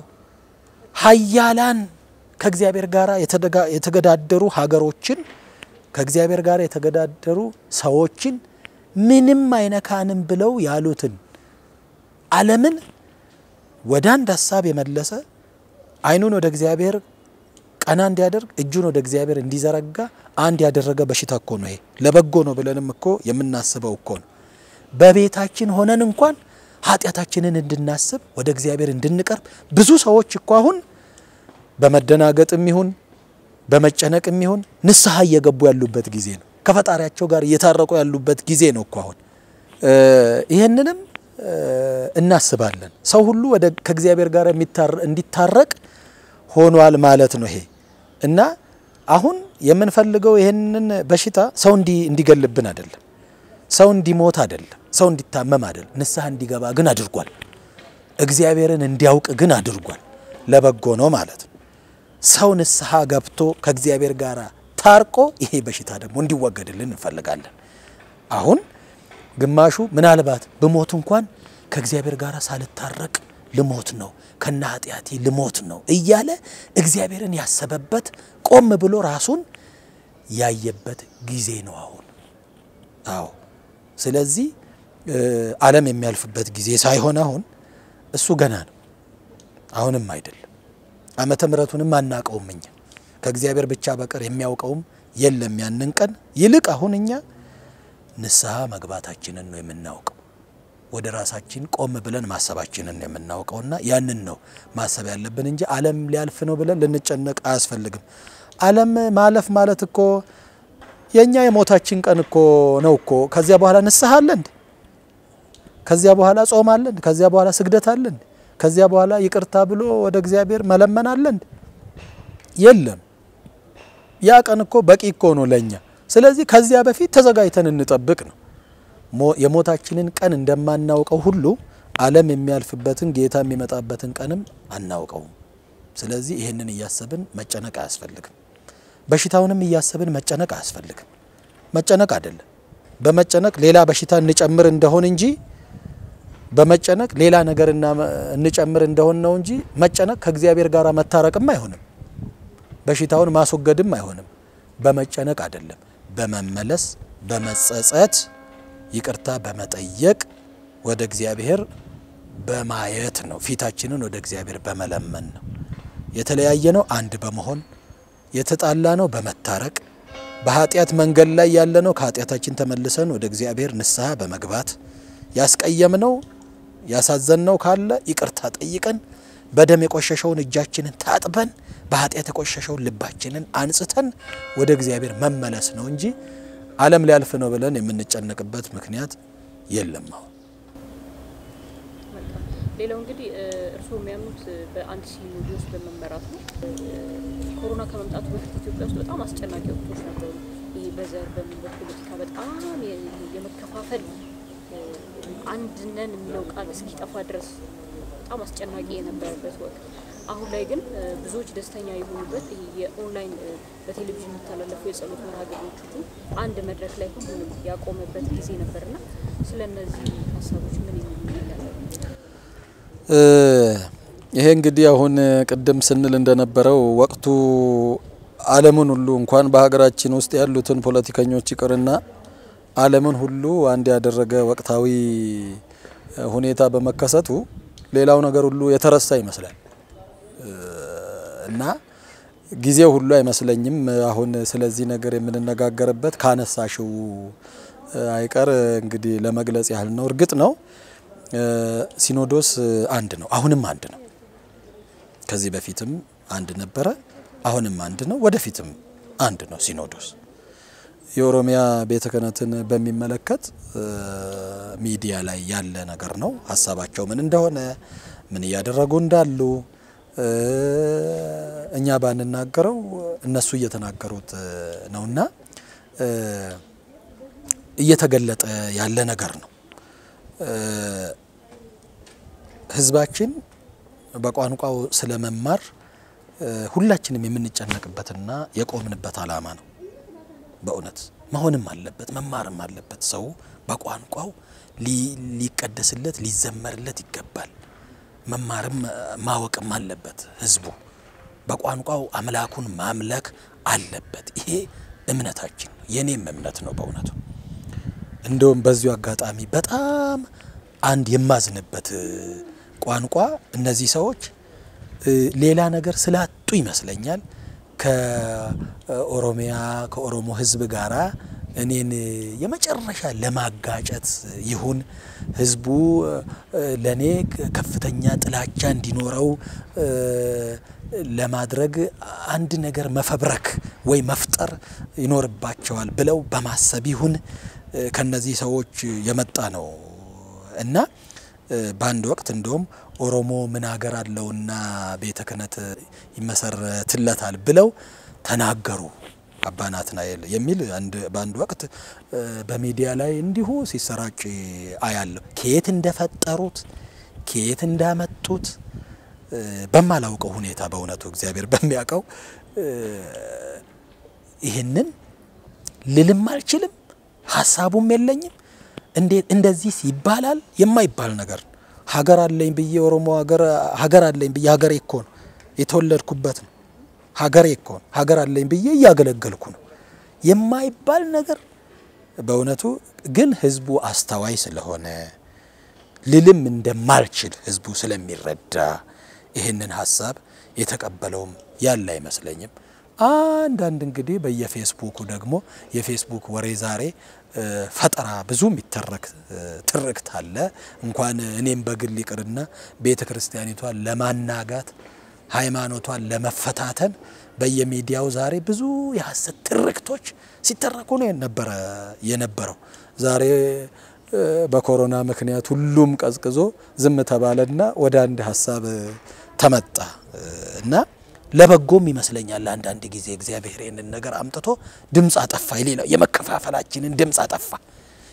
ሀያላን ከእግዚአብሔር ጋር የተገዳደሩ ሀገሮችን ከእግዚአብሔር ጋር የተገዳደሩ ሰዎችን ምንም አይነካንም ብለው ያሉትን ዓለምን ወደ አንድ ሀሳብ የመለሰ ዓይኑን ወደ እግዚአብሔር ቀና እንዲያደርግ እጁን ወደ እግዚአብሔር እንዲዘረጋ አንድ ያደረገ በሽታ እኮ ነው። ይሄ ለበጎ ነው ብለንም እኮ የምናስበው እኮ ነው። በቤታችን ሆነን እንኳን ኃጢአታችንን እንድናስብ ወደ እግዚአብሔር እንድንቀርብ ብዙ ሰዎች እኮ አሁን በመደናገጥም ይሁን በመጨነቅም ይሁን ንስሐ እየገቡ ያሉበት ጊዜ ነው። ከፈጣሪያቸው ጋር እየታረቁ ያሉበት ጊዜ ነው እኮ አሁን። ይህንንም እናስባለን። ሰው ሁሉ ወደ ከእግዚአብሔር ጋር እንዲታረቅ ሆኗል ማለት ነው ይሄ እና አሁን የምንፈልገው ይህንን በሽታ ሰው እንዲገልብን አይደለም፣ ሰው እንዲሞት አይደለም፣ ሰው እንዲታመም አይደለም። ንስሐ እንዲገባ ግን አድርጓል። እግዚአብሔርን እንዲያውቅ ግን አድርጓል። ለበጎ ነው ማለት ነው። ሰው ንስሐ ገብቶ ከእግዚአብሔር ጋር ታርቆ ይሄ በሽታ ደግሞ እንዲወገድልን እንፈልጋለን። አሁን ግማሹ ምናልባት ብሞት እንኳን ከእግዚአብሔር ጋር ሳልታረቅ ልሞት ነው ከነ ኃጢአቴ ልሞት ነው እያለ እግዚአብሔርን ያሰበበት ቆም ብሎ ራሱን ያየበት ጊዜ ነው አሁን። አዎ ስለዚህ ዓለም የሚያልፍበት ጊዜ ሳይሆን አሁን እሱ ገና ነው፣ አሁንም አይደለም። ዓመተ ምሕረቱንም አናቀውም እኛ ከእግዚአብሔር ብቻ በቀር የሚያውቀውም የለም ያንን ቀን። ይልቅ አሁን እኛ ንስሐ መግባታችንን ነው የምናውቀው ወደ ራሳችን ቆም ብለን ማሰባችንን ነው የምናውቀውና ያንን ነው ማሰብ ያለብን እንጂ ዓለም ሊያልፍ ነው ብለን ልንጨነቅ አያስፈልግም። ዓለም ማለፍ ማለት እኮ የእኛ የሞታችን ቀን እኮ ነው እኮ። ከዚያ በኋላ ንስሐ አለ እንዴ? ከዚያ በኋላ ጾም አለ እንዴ? ከዚያ በኋላ ስግደት አለ እንዴ? ከዚያ በኋላ ይቅርታ ብሎ ወደ እግዚአብሔር መለመን አለ እንዴ? የለም። ያ ቀን እኮ በቂ እኮ ነው ለእኛ። ስለዚህ ከዚያ በፊት ተዘጋጅተን እንጠብቅ ነው የሞታችንን ቀን እንደማናውቀው ሁሉ ዓለም የሚያልፍበትን ጌታ የሚመጣበትን ቀንም አናውቀውም። ስለዚህ ይህንን እያሰብን መጨነቅ አያስፈልግም። በሽታውንም እያሰብን መጨነቅ አያስፈልግም። መጨነቅ አይደለም። በመጨነቅ ሌላ በሽታ እንጨምር እንደሆን እንጂ በመጨነቅ ሌላ ነገር እንጨምር እንደሆን ነው እንጂ መጨነቅ ከእግዚአብሔር ጋር መታረቅም አይሆንም። በሽታውን ማስወገድም አይሆንም። በመጨነቅ አይደለም፣ በመመለስ በመጸጸት ይቅርታ በመጠየቅ ወደ እግዚአብሔር በማየት ነው። ፊታችንን ወደ እግዚአብሔር በመለመን ነው። የተለያየ ነው አንድ በመሆን የተጣላ ነው በመታረቅ በኃጢአት መንገድ ላይ ያለ ነው ከኃጢአታችን ተመልሰን ወደ እግዚአብሔር ንስሐ በመግባት ያስቀየምነው ያሳዘንነው ካለ ይቅርታ ጠይቀን በደም የቆሸሸውን እጃችንን ታጥበን በኃጢአት የቆሸሸውን ልባችንን አንጽተን ወደ እግዚአብሔር መመለስ ነው እንጂ ዓለም ሊያልፍ ነው ብለን የምንጨነቅበት ምክንያት የለም። አሁን ሌላው እንግዲህ እርስዎ የሚያምኑት በአንድ ሲኖዶስ በመመራት ነው። ኮሮና ከመምጣቱ በፊት ኢትዮጵያ ውስጥ በጣም አስጨናቂ ወቅቶች ነበሩ። ይህ በዘር በምን በፖለቲካ በጣም የመከፋፈል አንድነን የሚለው ቃል እስኪጠፋ ድረስ በጣም አስጨናቂ የነበረበት ወቅት። አሁን ላይ ግን ብዙዎች ደስተኛ የሆኑበት ይህ የኦንላይን በቴሌቪዥን የሚተላለፉ የጸሎት መርሃ ግብሮች ሁሉ አንድ መድረክ ላይ ሁሉንም ያቆመበት ጊዜ ነበርና ስለ እነዚህ ሀሳቦች ምን የሚሉ ይላል? ይሄ እንግዲህ አሁን ቅድም ስንል እንደነበረው ወቅቱ ዓለምን ሁሉ እንኳን በሀገራችን ውስጥ ያሉትን ፖለቲከኞች ይቅርና ዓለምን ሁሉ አንድ ያደረገ ወቅታዊ ሁኔታ በመከሰቱ ሌላው ነገር ሁሉ የተረሳ ይመስላል እና ጊዜው ሁሉ አይመስለኝም አሁን ስለዚህ ነገር የምንነጋገርበት ካነሳሽው አይቀር እንግዲህ ለመግለጽ ያህል ነው። እርግጥ ነው ሲኖዶስ አንድ ነው፣ አሁንም አንድ ነው። ከዚህ በፊትም አንድ ነበረ፣ አሁንም አንድ ነው፣ ወደፊትም አንድ ነው ሲኖዶስ። የኦሮሚያ ቤተ ክህነትን በሚመለከት ሚዲያ ላይ ያለ ነገር ነው። ሀሳባቸው ምን እንደሆነ ምን እያደረጉ እንዳሉ እኛ ባንናገረው እነሱ እየተናገሩት ነውና እየተገለጠ ያለ ነገር ነው። ሕዝባችን በቋንቋው ስለመማር ሁላችንም የምንጨነቅበትና የቆምንበት ዓላማ ነው። በእውነት መሆንም አለበት መማርም አለበት። ሰው በቋንቋው ሊቀደስለት ሊዘመርለት ይገባል። መማርም ማወቅም አለበት። ህዝቡ በቋንቋው አምላኩን ማምለክ አለበት። ይሄ እምነታችን የኔም እምነት ነው በእውነቱ። እንደውም በዚሁ አጋጣሚ በጣም አንድ የማዝንበት ቋንቋ እነዚህ ሰዎች ሌላ ነገር ስላጡ ይመስለኛል ከኦሮሚያ ከኦሮሞ ህዝብ ጋራ እኔን የመጨረሻ ለማጋጨት ይሁን ህዝቡ ለእኔ ከፍተኛ ጥላቻ እንዲኖረው ለማድረግ አንድ ነገር መፈብረክ ወይ መፍጠር ይኖርባቸዋል ብለው በማሰብ ይሁን ከነዚህ ሰዎች የመጣ ነው እና በአንድ ወቅት እንደውም ኦሮሞ ምን ሀገር አለውና ቤተ ክህነት ይመሰረትለታል ብለው ተናገሩ አባ ናትናኤል የሚል በአንድ ወቅት በሚዲያ ላይ እንዲሁ ሲሰራጭ አያለሁ። ከየት እንደፈጠሩት ከየት እንዳመጡት በማላውቀው ሁኔታ በእውነቱ እግዚአብሔር በሚያውቀው ይህንን ልልም አልችልም፣ ሀሳቡም የለኝም። እንዴት እንደዚህ ይባላል? የማይባል ነገር ነው። ሀገር አለኝ ብዬ ኦሮሞ ሀገር አለኝ ብዬ ሀገሬ እኮ ነው የተወለድኩበት ነው ሀገሬ እኮ ነው ሀገር አለኝ ብዬ እያገለገልኩ ነው የማይባል ነገር በእውነቱ ግን ህዝቡ አስተዋይ ስለሆነ ልልም እንደማልችል ህዝቡ ስለሚረዳ ይህንን ሀሳብ የተቀበለውም ያለ አይመስለኝም። አንዳንድ እንግዲህ በየፌስቡኩ ደግሞ የፌስቡክ ወሬ ዛሬ ፈጠራ ብዙ የሚተረክ ትርክት አለ። እንኳን እኔም በግል ይቅርና ቤተ ክርስቲያኒቷን ለማናጋት ሃይማኖቷን ለመፈታተን በየሚዲያው ዛሬ ብዙ የሀሰት ትርክቶች ሲተረኩ ነው የነበረ የነበረው። ዛሬ በኮሮና ምክንያት ሁሉም ቀዝቅዞ ዝም ተባለና ወደ አንድ ሀሳብ ተመጣ እና ለበጎም ይመስለኛል። አንዳንድ ጊዜ እግዚአብሔር ይህንን ነገር አምጥቶ ድምፅ አጠፋ፣ የሌላው የመከፋፈላችንን ድምፅ አጠፋ።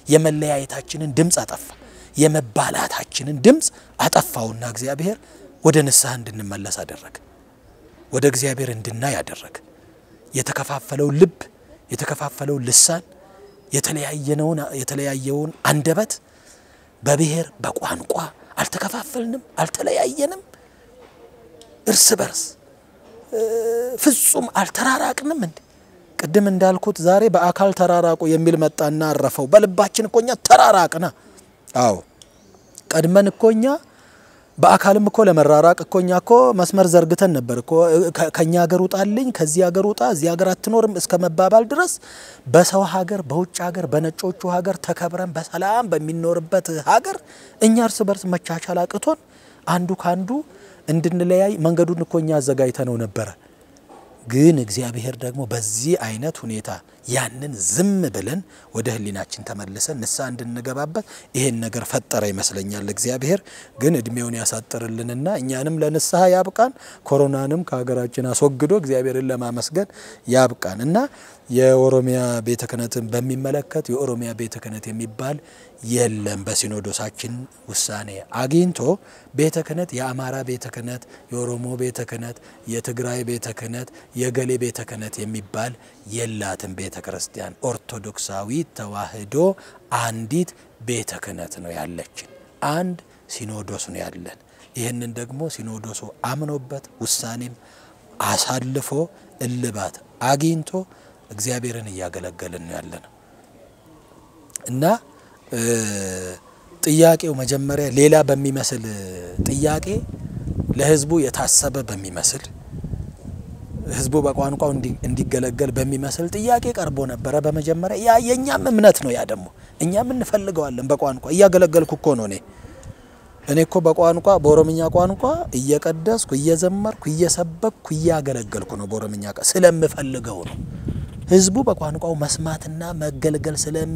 የመለያየታችንን ድምፅ አጠፋ። የመባላታችንን ድምፅ አጠፋውና እግዚአብሔር ወደ ንስሐ እንድንመለስ አደረገ። ወደ እግዚአብሔር እንድናይ አደረገ። የተከፋፈለው ልብ፣ የተከፋፈለው ልሳን፣ የተለያየነውን የተለያየውን አንደበት በብሔር በቋንቋ አልተከፋፈልንም፣ አልተለያየንም። እርስ በርስ ፍጹም አልተራራቅንም እንዴ? ቅድም እንዳልኩት ዛሬ በአካል ተራራቁ የሚል መጣና አረፈው። በልባችን እኮ እኛ ተራራቅና። አዎ ቀድመን እኮ እኛ በአካልም እኮ ለመራራቅ እኮ እኛ እኮ መስመር ዘርግተን ነበር እኮ ከኛ ሀገር ውጣልኝ፣ ከዚህ ሀገር ውጣ፣ እዚህ ሀገር አትኖርም እስከ መባባል ድረስ በሰው ሀገር፣ በውጭ ሀገር፣ በነጮቹ ሀገር ተከብረን በሰላም በሚኖርበት ሀገር እኛ እርስ በርስ መቻቻል አቅቶን አንዱ ካንዱ እንድንለያይ መንገዱን እኮ እኛ አዘጋጅተነው ነበረ። ግን እግዚአብሔር ደግሞ በዚህ አይነት ሁኔታ ያንን ዝም ብለን ወደ ሕሊናችን ተመልሰን ንስሐ እንድንገባበት ይሄን ነገር ፈጠረ ይመስለኛል። እግዚአብሔር ግን እድሜውን ያሳጥርልንና እኛንም ለንስሐ ያብቃን፣ ኮሮናንም ከሀገራችን አስወግዶ እግዚአብሔርን ለማመስገን ያብቃን እና የኦሮሚያ ቤተ ክህነትን በሚመለከት የኦሮሚያ ቤተ ክህነት የሚባል የለም። በሲኖዶሳችን ውሳኔ አግኝቶ ቤተ ክህነት የአማራ ቤተ ክህነት፣ የኦሮሞ ቤተ ክህነት፣ የትግራይ ቤተ ክህነት፣ የገሌ ቤተ ክህነት የሚባል የላትም። ቤተ ክርስቲያን ኦርቶዶክሳዊ ተዋሕዶ አንዲት ቤተ ክህነት ነው ያለችን። አንድ ሲኖዶስ ነው ያለን። ይህንን ደግሞ ሲኖዶሱ አምኖበት ውሳኔም አሳልፎ እልባት አግኝቶ እግዚአብሔርን እያገለገልን ነው ያለ ነው እና ጥያቄው መጀመሪያ ሌላ በሚመስል ጥያቄ ለሕዝቡ የታሰበ በሚመስል ሕዝቡ በቋንቋው እንዲገለገል በሚመስል ጥያቄ ቀርቦ ነበረ። በመጀመሪያ ያ የእኛም እምነት ነው። ያ ደግሞ እኛም እንፈልገዋለን። በቋንቋ እያገለገልኩ እኮ ነው እኔ እኔ እኮ በቋንቋ በኦሮምኛ ቋንቋ እየቀደስኩ እየዘመርኩ እየሰበክኩ እያገለገልኩ ነው። በኦሮምኛ ስለምፈልገው ነው። ህዝቡ በቋንቋው መስማትና መገልገል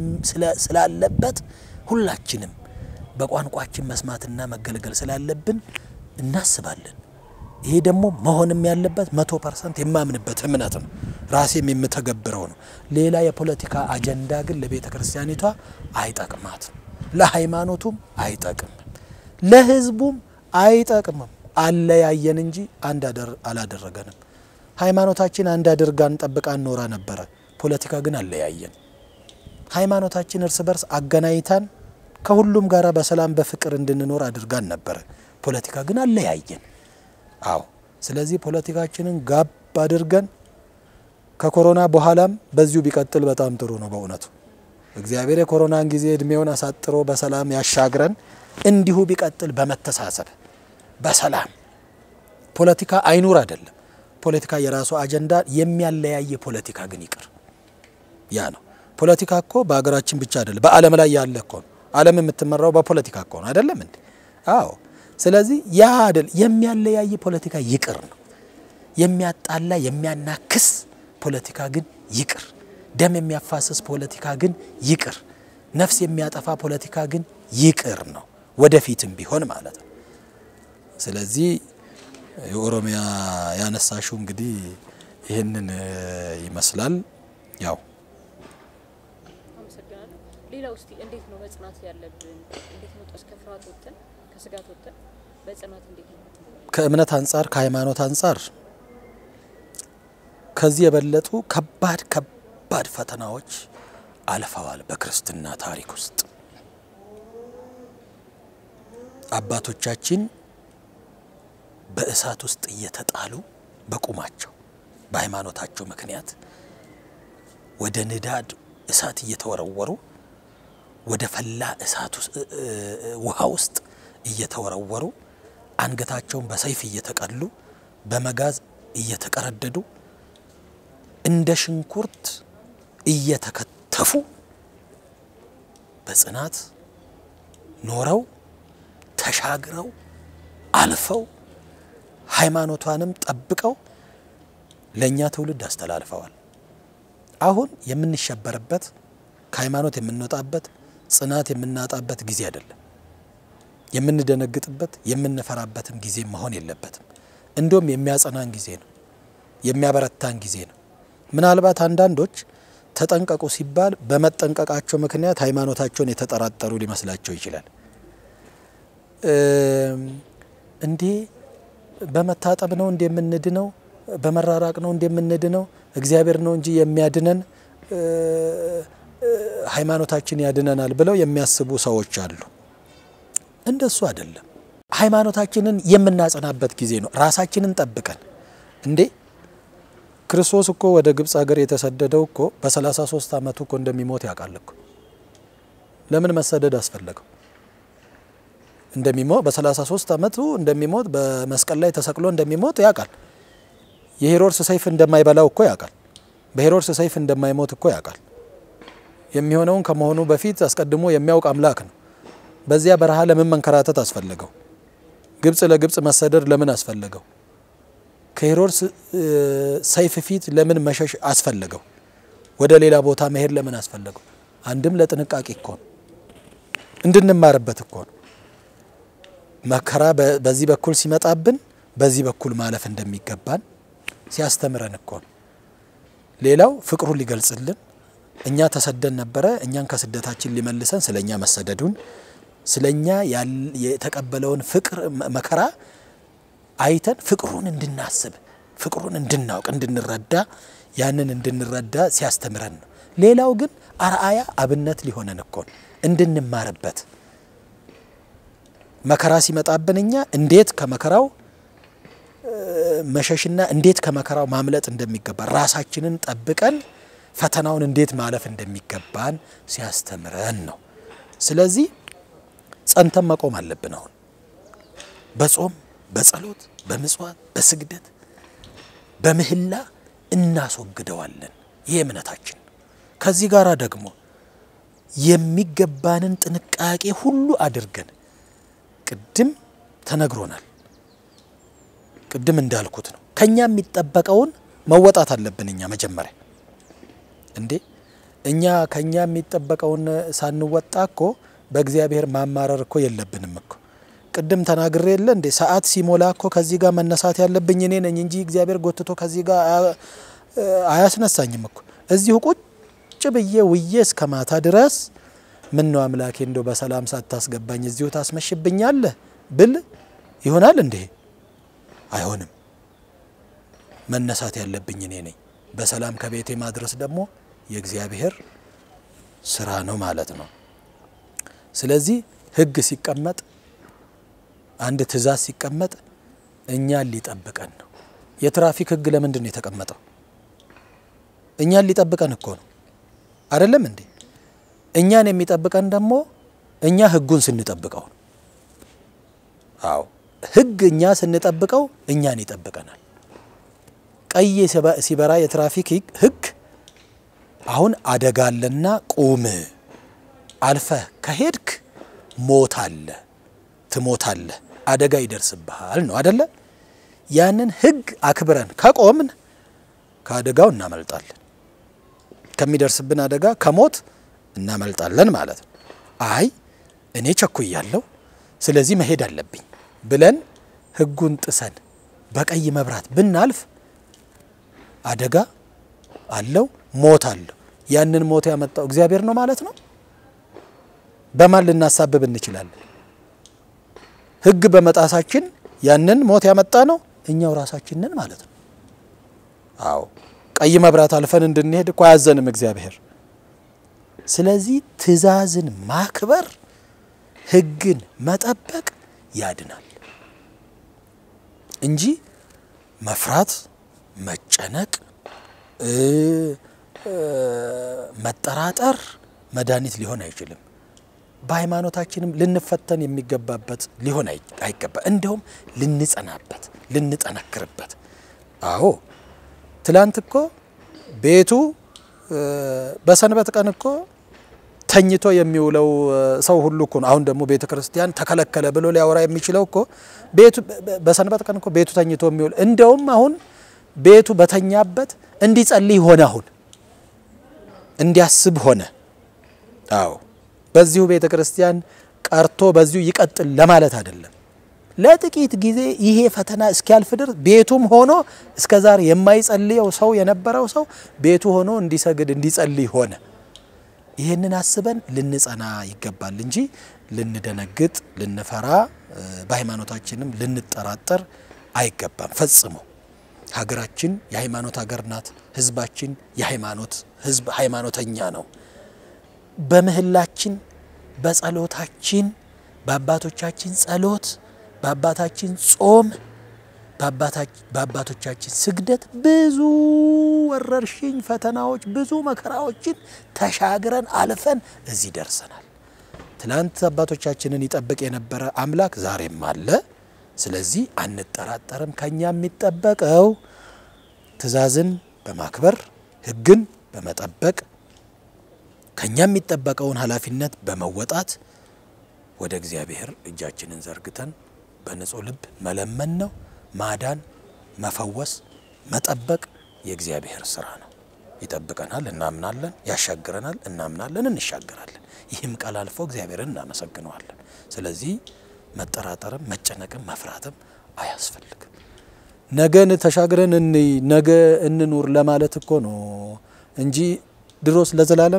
ስላለበት ሁላችንም በቋንቋችን መስማትና መገልገል ስላለብን እናስባለን። ይሄ ደግሞ መሆንም ያለበት መቶ ፐርሰንት የማምንበት እምነት ነው። ራሴም የምተገብረው ነው። ሌላ የፖለቲካ አጀንዳ ግን ለቤተ ክርስቲያኒቷ አይጠቅማትም፣ ለሃይማኖቱም አይጠቅምም፣ ለህዝቡም አይጠቅምም። አለያየን እንጂ አንድ አላደረገንም። ሃይማኖታችን አንድ አድርጋን ጠብቃን ኖራ ነበረ። ፖለቲካ ግን አለያየን። ሃይማኖታችን እርስ በርስ አገናኝታን ከሁሉም ጋር በሰላም በፍቅር እንድንኖር አድርጋን ነበረ። ፖለቲካ ግን አለያየን። አዎ። ስለዚህ ፖለቲካችንን ጋብ አድርገን ከኮሮና በኋላም በዚሁ ቢቀጥል በጣም ጥሩ ነው። በእውነቱ እግዚአብሔር የኮሮናን ጊዜ እድሜውን አሳጥሮ በሰላም ያሻግረን። እንዲሁ ቢቀጥል በመተሳሰብ በሰላም ፖለቲካ አይኑር አይደለም ፖለቲካ የራሱ አጀንዳ የሚያለያየ ፖለቲካ ግን ይቅር። ያ ነው ፖለቲካ እኮ በሀገራችን ብቻ አይደለም፣ በዓለም ላይ ያለ እኮ ነው። ዓለም የምትመራው በፖለቲካ እኮ ነው አይደለም እንዴ? አዎ። ስለዚህ ያ አይደል የሚያለያየ ፖለቲካ ይቅር ነው። የሚያጣላ የሚያናክስ ፖለቲካ ግን ይቅር። ደም የሚያፋስስ ፖለቲካ ግን ይቅር። ነፍስ የሚያጠፋ ፖለቲካ ግን ይቅር ነው፣ ወደፊትም ቢሆን ማለት ነው። ስለዚህ የኦሮሚያ ያነሳሽው እንግዲህ ይህንን ይመስላል። ያው አመሰግናለሁ። ሌላው እስቲ እንዴት ነው መጽናት ያለብን? እንዴት ነው እስከ ፍርሃት ወጥተን ከስጋት ወጥተን በጽናት እንዴት ነው? ከእምነት አንጻር ከሃይማኖት አንጻር ከዚህ የበለጡ ከባድ ከባድ ፈተናዎች አልፈዋል በክርስትና ታሪክ ውስጥ አባቶቻችን በእሳት ውስጥ እየተጣሉ በቁማቸው በሃይማኖታቸው ምክንያት ወደ ንዳድ እሳት እየተወረወሩ ወደ ፈላ እሳት ውሃ ውስጥ እየተወረወሩ አንገታቸውን በሰይፍ እየተቀሉ በመጋዝ እየተቀረደዱ እንደ ሽንኩርት እየተከተፉ በጽናት ኖረው ተሻግረው አልፈው ሃይማኖቷንም ጠብቀው ለእኛ ትውልድ አስተላልፈዋል። አሁን የምንሸበርበት ከሃይማኖት የምንወጣበት ጽናት የምናጣበት ጊዜ አይደለም። የምንደነግጥበት የምንፈራበትም ጊዜ መሆን የለበትም። እንዲሁም የሚያጸናን ጊዜ ነው፣ የሚያበረታን ጊዜ ነው። ምናልባት አንዳንዶች ተጠንቀቁ ሲባል በመጠንቀቃቸው ምክንያት ሃይማኖታቸውን የተጠራጠሩ ሊመስላቸው ይችላል። እንዴ በመታጠብ ነው እንደምንድነው? በመራራቅ ነው እንደምንድነው? እግዚአብሔር ነው እንጂ የሚያድነን ሃይማኖታችን ያድነናል ብለው የሚያስቡ ሰዎች አሉ። እንደሱ አይደለም። ሃይማኖታችንን የምናጸናበት ጊዜ ነው። ራሳችንን ጠብቀን እንዴ ክርስቶስ እኮ ወደ ግብፅ ሀገር የተሰደደው እኮ በ33 ዓመቱ እኮ እንደሚሞት ያውቃል እኮ። ለምን መሰደድ አስፈለገው? እንደሚሞት በ33 ዓመቱ እንደሚሞት በመስቀል ላይ ተሰቅሎ እንደሚሞት ያውቃል። የሄሮድስ ሰይፍ እንደማይበላው እኮ ያውቃል። በሄሮድስ ሰይፍ እንደማይሞት እኮ ያውቃል። የሚሆነውን ከመሆኑ በፊት አስቀድሞ የሚያውቅ አምላክ ነው። በዚያ በረሃ ለምን መንከራተት አስፈለገው? ግብፅ ለግብፅ መሰደድ ለምን አስፈለገው? ከሄሮድስ ሰይፍ ፊት ለምን መሸሽ አስፈለገው? ወደ ሌላ ቦታ መሄድ ለምን አስፈለገው? አንድም ለጥንቃቄ እኮ ነው፣ እንድንማርበት እኮ ነው። መከራ በዚህ በኩል ሲመጣብን በዚህ በኩል ማለፍ እንደሚገባን ሲያስተምረን እኮ ነው። ሌላው ፍቅሩን ሊገልጽልን እኛ ተሰደን ነበረ፣ እኛን ከስደታችን ሊመልሰን ስለ እኛ መሰደዱን ስለ እኛ የተቀበለውን ፍቅር መከራ አይተን ፍቅሩን እንድናስብ ፍቅሩን እንድናውቅ እንድንረዳ ያንን እንድንረዳ ሲያስተምረን ነው። ሌላው ግን አርአያ አብነት ሊሆነን እኮ ነው እንድንማርበት መከራ ሲመጣብን እኛ እንዴት ከመከራው መሸሽና እንዴት ከመከራው ማምለጥ እንደሚገባ ራሳችንን ጠብቀን ፈተናውን እንዴት ማለፍ እንደሚገባን ሲያስተምረን ነው። ስለዚህ ጸንተን መቆም አለብን። አሁን በጾም በጸሎት በምጽዋት በስግደት በምህላ እናስወግደዋለን። ይህ እምነታችን። ከዚህ ጋር ደግሞ የሚገባንን ጥንቃቄ ሁሉ አድርገን ቅድም ተነግሮናል። ቅድም እንዳልኩት ነው። ከኛ የሚጠበቀውን መወጣት አለብን። እኛ መጀመሪያ እንዴ እኛ ከኛ የሚጠበቀውን ሳንወጣ እኮ በእግዚአብሔር ማማረር እኮ የለብንም እኮ። ቅድም ተናግሬ የለ እንዴ ሰዓት ሲሞላ እኮ ከዚህ ጋር መነሳት ያለብኝ እኔ ነኝ እንጂ እግዚአብሔር ጎትቶ ከዚህ ጋር አያስነሳኝም እኮ። እዚሁ ቁጭ ብዬ ውዬ እስከ ማታ ድረስ ምን ነው አምላኬ እንደው በሰላም ሳታስገባኝ እዚሁ ታስመሽብኛለህ ብል ይሆናል እንዴ? አይሆንም። መነሳት ያለብኝ እኔ ነኝ። በሰላም ከቤቴ ማድረስ ደግሞ የእግዚአብሔር ስራ ነው ማለት ነው። ስለዚህ ሕግ ሲቀመጥ አንድ ትእዛዝ ሲቀመጥ እኛን ሊጠብቀን ነው። የትራፊክ ሕግ ለምንድን ነው የተቀመጠው? እኛን ሊጠብቀን እኮ ነው። አይደለም እንዴ? እኛን የሚጠብቀን ደግሞ እኛ ሕጉን ስንጠብቀው ነው። አዎ ሕግ እኛ ስንጠብቀው እኛን ይጠብቀናል። ቀይ ሲበራ የትራፊክ ሕግ አሁን አደጋ አለና ቁም፣ አልፈህ ከሄድክ ሞት አለ፣ ትሞታለህ፣ አደጋ ይደርስብሃል ነው አደለ? ያንን ሕግ አክብረን ከቆምን ከአደጋው እናመልጣለን። ከሚደርስብን አደጋ ከሞት እናመልጣለን ማለት ነው። አይ እኔ ቸኩያለሁ፣ ስለዚህ መሄድ አለብኝ ብለን ሕጉን ጥሰን በቀይ መብራት ብናልፍ አደጋ አለው፣ ሞት አለው። ያንን ሞት ያመጣው እግዚአብሔር ነው ማለት ነው። በማን ልናሳብብ እንችላለን? ሕግ በመጣሳችን ያንን ሞት ያመጣ ነው እኛው ራሳችንን ማለት ነው። አዎ ቀይ መብራት አልፈን እንድንሄድ እኮ አያዘንም እግዚአብሔር። ስለዚህ ትእዛዝን ማክበር ሕግን መጠበቅ ያድናል እንጂ መፍራት፣ መጨነቅ፣ መጠራጠር መድኃኒት ሊሆን አይችልም። በሃይማኖታችንም ልንፈተን የሚገባበት ሊሆን አይገባ፣ እንዲሁም ልንጸናበት፣ ልንጠነክርበት። አዎ ትላንት እኮ ቤቱ በሰንበት ቀን እኮ ተኝቶ የሚውለው ሰው ሁሉ እኮ ነው። አሁን ደግሞ ቤተ ክርስቲያን ተከለከለ ብሎ ሊያወራ የሚችለው እኮ ቤቱ በሰንበት ቀን እኮ ቤቱ ተኝቶ የሚውል እንደውም አሁን ቤቱ በተኛበት እንዲጸልይ ሆነ፣ አሁን እንዲያስብ ሆነ። አዎ በዚሁ ቤተ ክርስቲያን ቀርቶ በዚሁ ይቀጥል ለማለት አይደለም። ለጥቂት ጊዜ ይሄ ፈተና እስኪያልፍ ድረስ ቤቱም ሆኖ እስከ ዛሬ የማይጸልየው ሰው የነበረው ሰው ቤቱ ሆኖ እንዲሰግድ እንዲጸልይ ሆነ። ይህንን አስበን ልንጸና ይገባል እንጂ ልንደነግጥ፣ ልንፈራ፣ በሃይማኖታችንም ልንጠራጠር አይገባም ፈጽሞ። ሀገራችን የሃይማኖት ሀገር ናት። ህዝባችን የሃይማኖት ህዝብ ሃይማኖተኛ ነው። በምህላችን በጸሎታችን በአባቶቻችን ጸሎት በአባታችን ጾም በአባቶቻችን ስግደት ብዙ ወረርሽኝ ፈተናዎች፣ ብዙ መከራዎችን ተሻግረን አልፈን እዚህ ደርሰናል። ትናንት አባቶቻችንን ይጠብቅ የነበረ አምላክ ዛሬም አለ። ስለዚህ አንጠራጠርም። ከኛ የሚጠበቀው ትእዛዝን በማክበር ሕግን በመጠበቅ ከኛ የሚጠበቀውን ኃላፊነት በመወጣት ወደ እግዚአብሔር እጃችንን ዘርግተን በንጹህ ልብ መለመን ነው። ማዳን፣ መፈወስ፣ መጠበቅ የእግዚአብሔር ስራ ነው። ይጠብቀናል፣ እናምናለን። ያሻግረናል፣ እናምናለን፣ እንሻገራለን። ይህም ቃል አልፎ እግዚአብሔርን እናመሰግነዋለን። ስለዚህ መጠራጠርም መጨነቅም መፍራትም አያስፈልግም። ነገን ተሻግረን እንይ ነገ እንኑር ለማለት እኮ ነው እንጂ ድሮስ ለዘላለም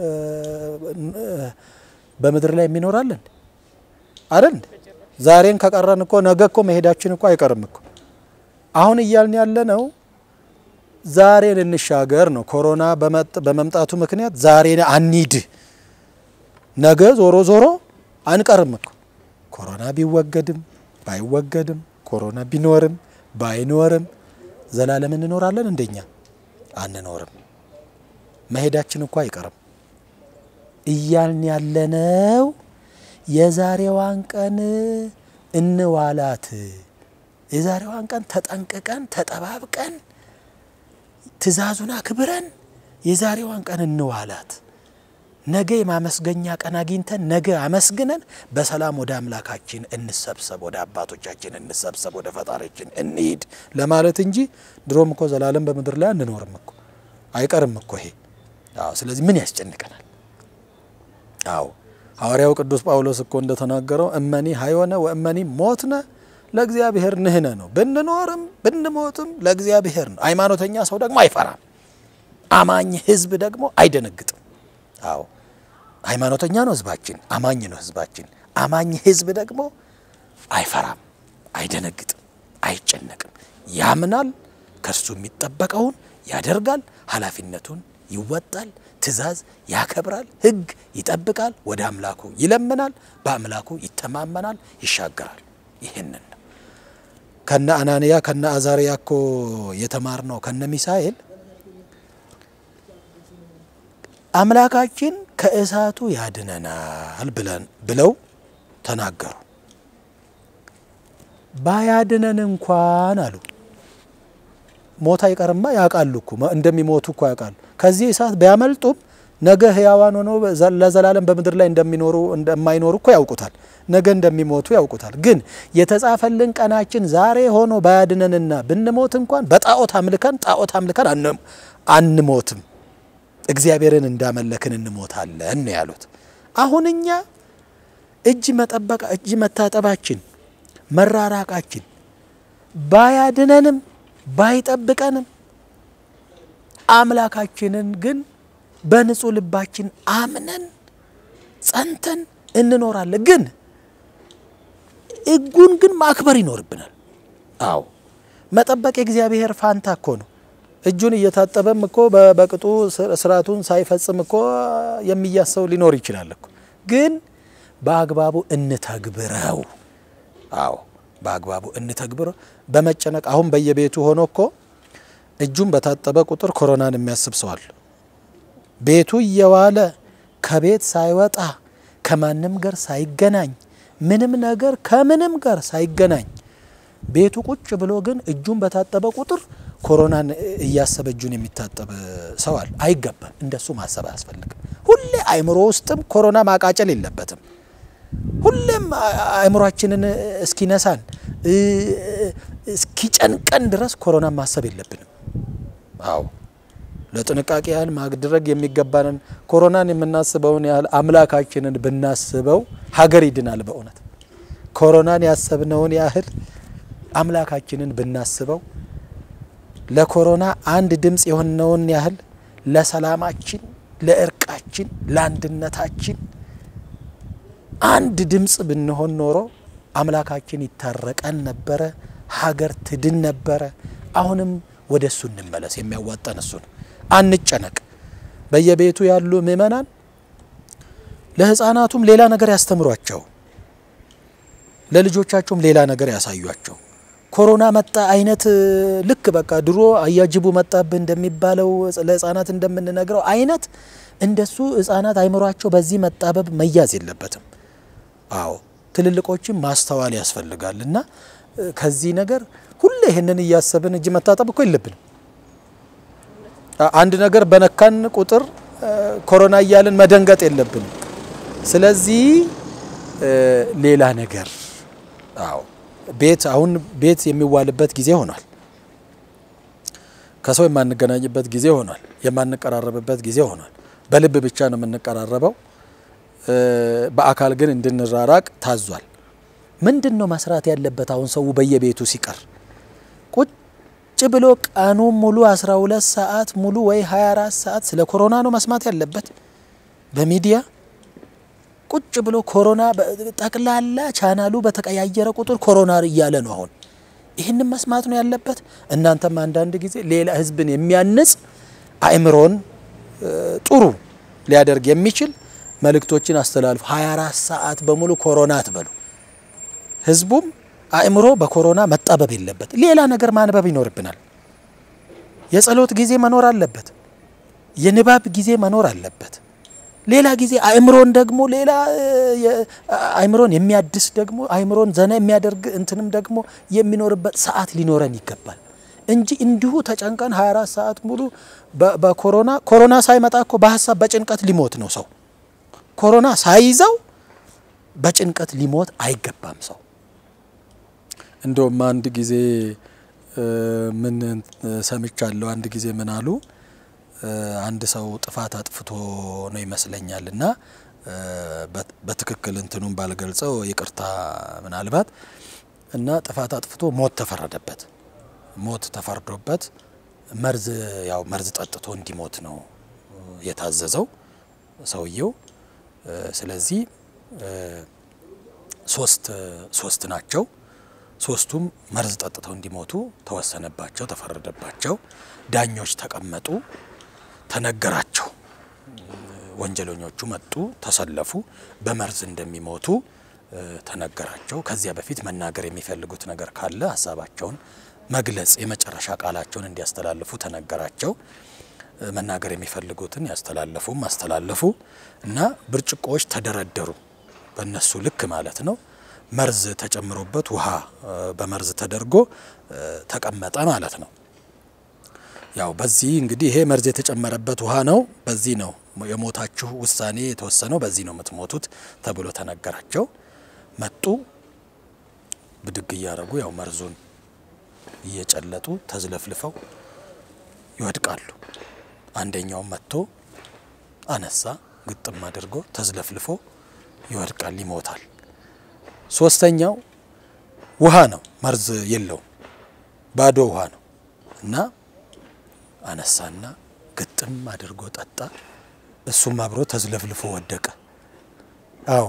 በምድር ላይ የሚኖራለን አይደል? ዛሬን ከቀረን እኮ ነገ እኮ መሄዳችን እኮ አይቀርም እኮ። አሁን እያልን ያለ ነው ዛሬን እንሻገር ነው። ኮሮና በመምጣቱ ምክንያት ዛሬን አንሂድ፣ ነገ ዞሮ ዞሮ አንቀርም እኮ ኮሮና ቢወገድም ባይወገድም ኮሮና ቢኖርም ባይኖርም ዘላለም እንኖራለን? እንደኛ አንኖርም። መሄዳችን እኮ አይቀርም። እያልን ያለነው የዛሬዋን ቀን እንዋላት፣ የዛሬዋን ቀን ተጠንቅቀን ተጠባብቀን ትእዛዙን አክብረን የዛሬዋን ቀን እንዋላት። ነገ የማመስገኛ ቀን አግኝተን ነገ አመስግነን በሰላም ወደ አምላካችን እንሰብሰብ፣ ወደ አባቶቻችን እንሰብሰብ፣ ወደ ፈጣሪችን እንሂድ ለማለት እንጂ ድሮም እኮ ዘላለም በምድር ላይ አንኖርም እኮ አይቀርም እኮ ይሄ። አዎ፣ ስለዚህ ምን ያስጨንቀናል? አዎ ሐዋርያው ቅዱስ ጳውሎስ እኮ እንደተናገረው እመኒ ሀይወነ ወእመኒ ሞትነ ለእግዚአብሔር ንህነ ነው። ብንኖርም ብንሞትም ለእግዚአብሔር ነው። ሃይማኖተኛ ሰው ደግሞ አይፈራም። አማኝ ሕዝብ ደግሞ አይደነግጥም። አዎ ሃይማኖተኛ ነው ሕዝባችን፣ አማኝ ነው ሕዝባችን። አማኝ ሕዝብ ደግሞ አይፈራም፣ አይደነግጥም፣ አይጨነቅም። ያምናል፣ ከእርሱ የሚጠበቀውን ያደርጋል፣ ኃላፊነቱን ይወጣል፣ ትእዛዝ ያከብራል፣ ሕግ ይጠብቃል፣ ወደ አምላኩ ይለምናል፣ በአምላኩ ይተማመናል፣ ይሻገራል። ይህንን ነው ከነ አናንያ ከነ አዛርያ እኮ የተማር ነው ከነ ሚሳኤል አምላካችን ከእሳቱ ያድነናል ብለን ብለው ተናገሩ። ባያድነን እንኳን አሉ ሞት አይቀርማ ያውቃሉ እኮ እንደሚሞቱ እኮ ያውቃሉ። ከዚህ እሳት ቢያመልጡም ነገ ሕያዋን ሆኖ ለዘላለም በምድር ላይ እንደሚኖሩ እንደማይኖሩ እኮ ያውቁታል። ነገ እንደሚሞቱ ያውቁታል። ግን የተጻፈልን ቀናችን ዛሬ ሆኖ ባያድነንና ብንሞት እንኳን በጣዖት አምልከን ጣዖት አምልከን አንሞትም እግዚአብሔርን እንዳመለክን እንሞታለን ነው ያሉት። አሁን እኛ እጅ መጠበቃ እጅ መታጠባችን መራራቃችን ባያድነንም ባይጠብቀንም አምላካችንን ግን በንጹህ ልባችን አምነን ጸንተን እንኖራለን። ግን ሕጉን ግን ማክበር ይኖርብናል። አዎ መጠበቅ የእግዚአብሔር ፋንታ እኮ ነው። እጁን እየታጠበም እኮ በቅጡ ስርዓቱን ሳይፈጽም እኮ የሚያሰው ሊኖር ይችላል እኮ። ግን በአግባቡ እንተግብረው። አዎ በአግባቡ እንተግብረው። በመጨነቅ አሁን በየቤቱ ሆኖ እኮ እጁን በታጠበ ቁጥር ኮሮናን የሚያስብ ሰዋል። ቤቱ እየዋለ ከቤት ሳይወጣ ከማንም ጋር ሳይገናኝ ምንም ነገር ከምንም ጋር ሳይገናኝ ቤቱ ቁጭ ብሎ ግን እጁን በታጠበ ቁጥር ኮሮናን እያሰበ እጁን የሚታጠብ ሰው አለ። አይገባም። እንደሱ ማሰብ አያስፈልግም። ሁሌ አእምሮ ውስጥም ኮሮና ማቃጨል የለበትም። ሁሌም አእምሯችንን እስኪነሳን እስኪጨንቀን ድረስ ኮሮናን ማሰብ የለብንም። አዎ ለጥንቃቄ ያህል ማድረግ የሚገባንን ኮሮናን የምናስበውን ያህል አምላካችንን ብናስበው ሀገር ይድናል። በእውነት ኮሮናን ያሰብነውን ያህል አምላካችንን ብናስበው ለኮሮና አንድ ድምፅ የሆነውን ያህል ለሰላማችን፣ ለእርቃችን፣ ለአንድነታችን አንድ ድምፅ ብንሆን ኖሮ አምላካችን ይታረቀን ነበረ፣ ሀገር ትድን ነበረ። አሁንም ወደ እሱ እንመለስ። የሚያዋጣን እሱ ነው። አንጨነቅ። በየቤቱ ያሉ ምእመናን ለሕፃናቱም ሌላ ነገር ያስተምሯቸው፣ ለልጆቻቸውም ሌላ ነገር ያሳዩቸው። ኮሮና መጣ አይነት ልክ በቃ ድሮ አያጅቡ መጣብህ እንደሚባለው ለሕፃናት እንደምንነግረው አይነት እንደሱ ሕፃናት አይምሯቸው በዚህ መጣበብ መያዝ የለበትም። አዎ ትልልቆችም ማስተዋል ያስፈልጋል እና ከዚህ ነገር ሁሌ ይህንን እያሰብን እጅ መታጠብ እኮ የለብንም። አንድ ነገር በነካን ቁጥር ኮሮና እያልን መደንገጥ የለብንም። ስለዚህ ሌላ ነገር አዎ ቤት አሁን ቤት የሚዋልበት ጊዜ ሆኗል። ከሰው የማንገናኝበት ጊዜ ሆኗል። የማንቀራረብበት ጊዜ ሆኗል። በልብ ብቻ ነው የምንቀራረበው። በአካል ግን እንድንራራቅ ታዟል። ምንድን ነው መስራት ያለበት? አሁን ሰው በየቤቱ ሲቀር ቁጭ ብሎ ቀኑ ሙሉ 12 ሰዓት ሙሉ ወይ 24 ሰዓት ስለ ኮሮና ነው መስማት ያለበት በሚዲያ ቁጭ ብሎ ኮሮና ጠቅላላ ቻናሉ በተቀያየረ ቁጥር ኮሮና እያለ ነው። አሁን ይህንን መስማት ነው ያለበት። እናንተም አንዳንድ ጊዜ ሌላ ህዝብን የሚያንጽ አእምሮን ጥሩ ሊያደርግ የሚችል መልእክቶችን አስተላልፉ። 24 ሰዓት በሙሉ ኮሮና አትበሉ። ህዝቡም አእምሮ በኮሮና መጣበብ የለበት። ሌላ ነገር ማንበብ ይኖርብናል። የጸሎት ጊዜ መኖር አለበት። የንባብ ጊዜ መኖር አለበት። ሌላ ጊዜ አእምሮን ደግሞ ሌላ አእምሮን የሚያድስ ደግሞ አእምሮን ዘና የሚያደርግ እንትንም ደግሞ የሚኖርበት ሰዓት ሊኖረን ይገባል እንጂ እንዲሁ ተጨንቀን 24 ሰዓት ሙሉ በኮሮና ኮሮና ሳይመጣ እኮ በሀሳብ በጭንቀት ሊሞት ነው ሰው። ኮሮና ሳይዘው በጭንቀት ሊሞት አይገባም ሰው። እንደውም አንድ ጊዜ ምን ሰምቻለሁ። አንድ ጊዜ ምን አሉ አንድ ሰው ጥፋት አጥፍቶ ነው ይመስለኛል እና በትክክል እንትኑን ባልገልጸው ይቅርታ ምናልባት እና ጥፋት አጥፍቶ ሞት ተፈረደበት። ሞት ተፈርዶበት መርዝ ያው መርዝ ጠጥቶ እንዲሞት ነው የታዘዘው ሰውየው። ስለዚህ ሶስት ሶስት ናቸው። ሶስቱም መርዝ ጠጥተው እንዲሞቱ ተወሰነባቸው፣ ተፈረደባቸው። ዳኞች ተቀመጡ፣ ተነገራቸው። ወንጀለኞቹ መጡ፣ ተሰለፉ፣ በመርዝ እንደሚሞቱ ተነገራቸው። ከዚያ በፊት መናገር የሚፈልጉት ነገር ካለ ሀሳባቸውን መግለጽ የመጨረሻ ቃላቸውን እንዲያስተላልፉ ተነገራቸው። መናገር የሚፈልጉትን ያስተላለፉም አስተላለፉ እና ብርጭቆዎች ተደረደሩ፣ በእነሱ ልክ ማለት ነው። መርዝ ተጨምሮበት ውሃ በመርዝ ተደርጎ ተቀመጠ ማለት ነው። ያው በዚህ እንግዲህ ይሄ መርዝ የተጨመረበት ውሃ ነው፣ በዚህ ነው የሞታችሁ ውሳኔ የተወሰነው፣ በዚህ ነው የምትሞቱት ተብሎ ተነገራቸው። መጡ ብድግ እያደረጉ ያው መርዙን እየጨለጡ ተዝለፍልፈው ይወድቃሉ። አንደኛው መጥቶ አነሳ፣ ግጥም አድርጎ ተዝለፍልፎ ይወድቃል፣ ይሞታል። ሶስተኛው ውሃ ነው፣ መርዝ የለውም፣ ባዶ ውሃ ነው እና አነሳና ግጥም አድርጎ ጠጣ። እሱም አብሮ ተዝለፍልፎ ወደቀ። አዎ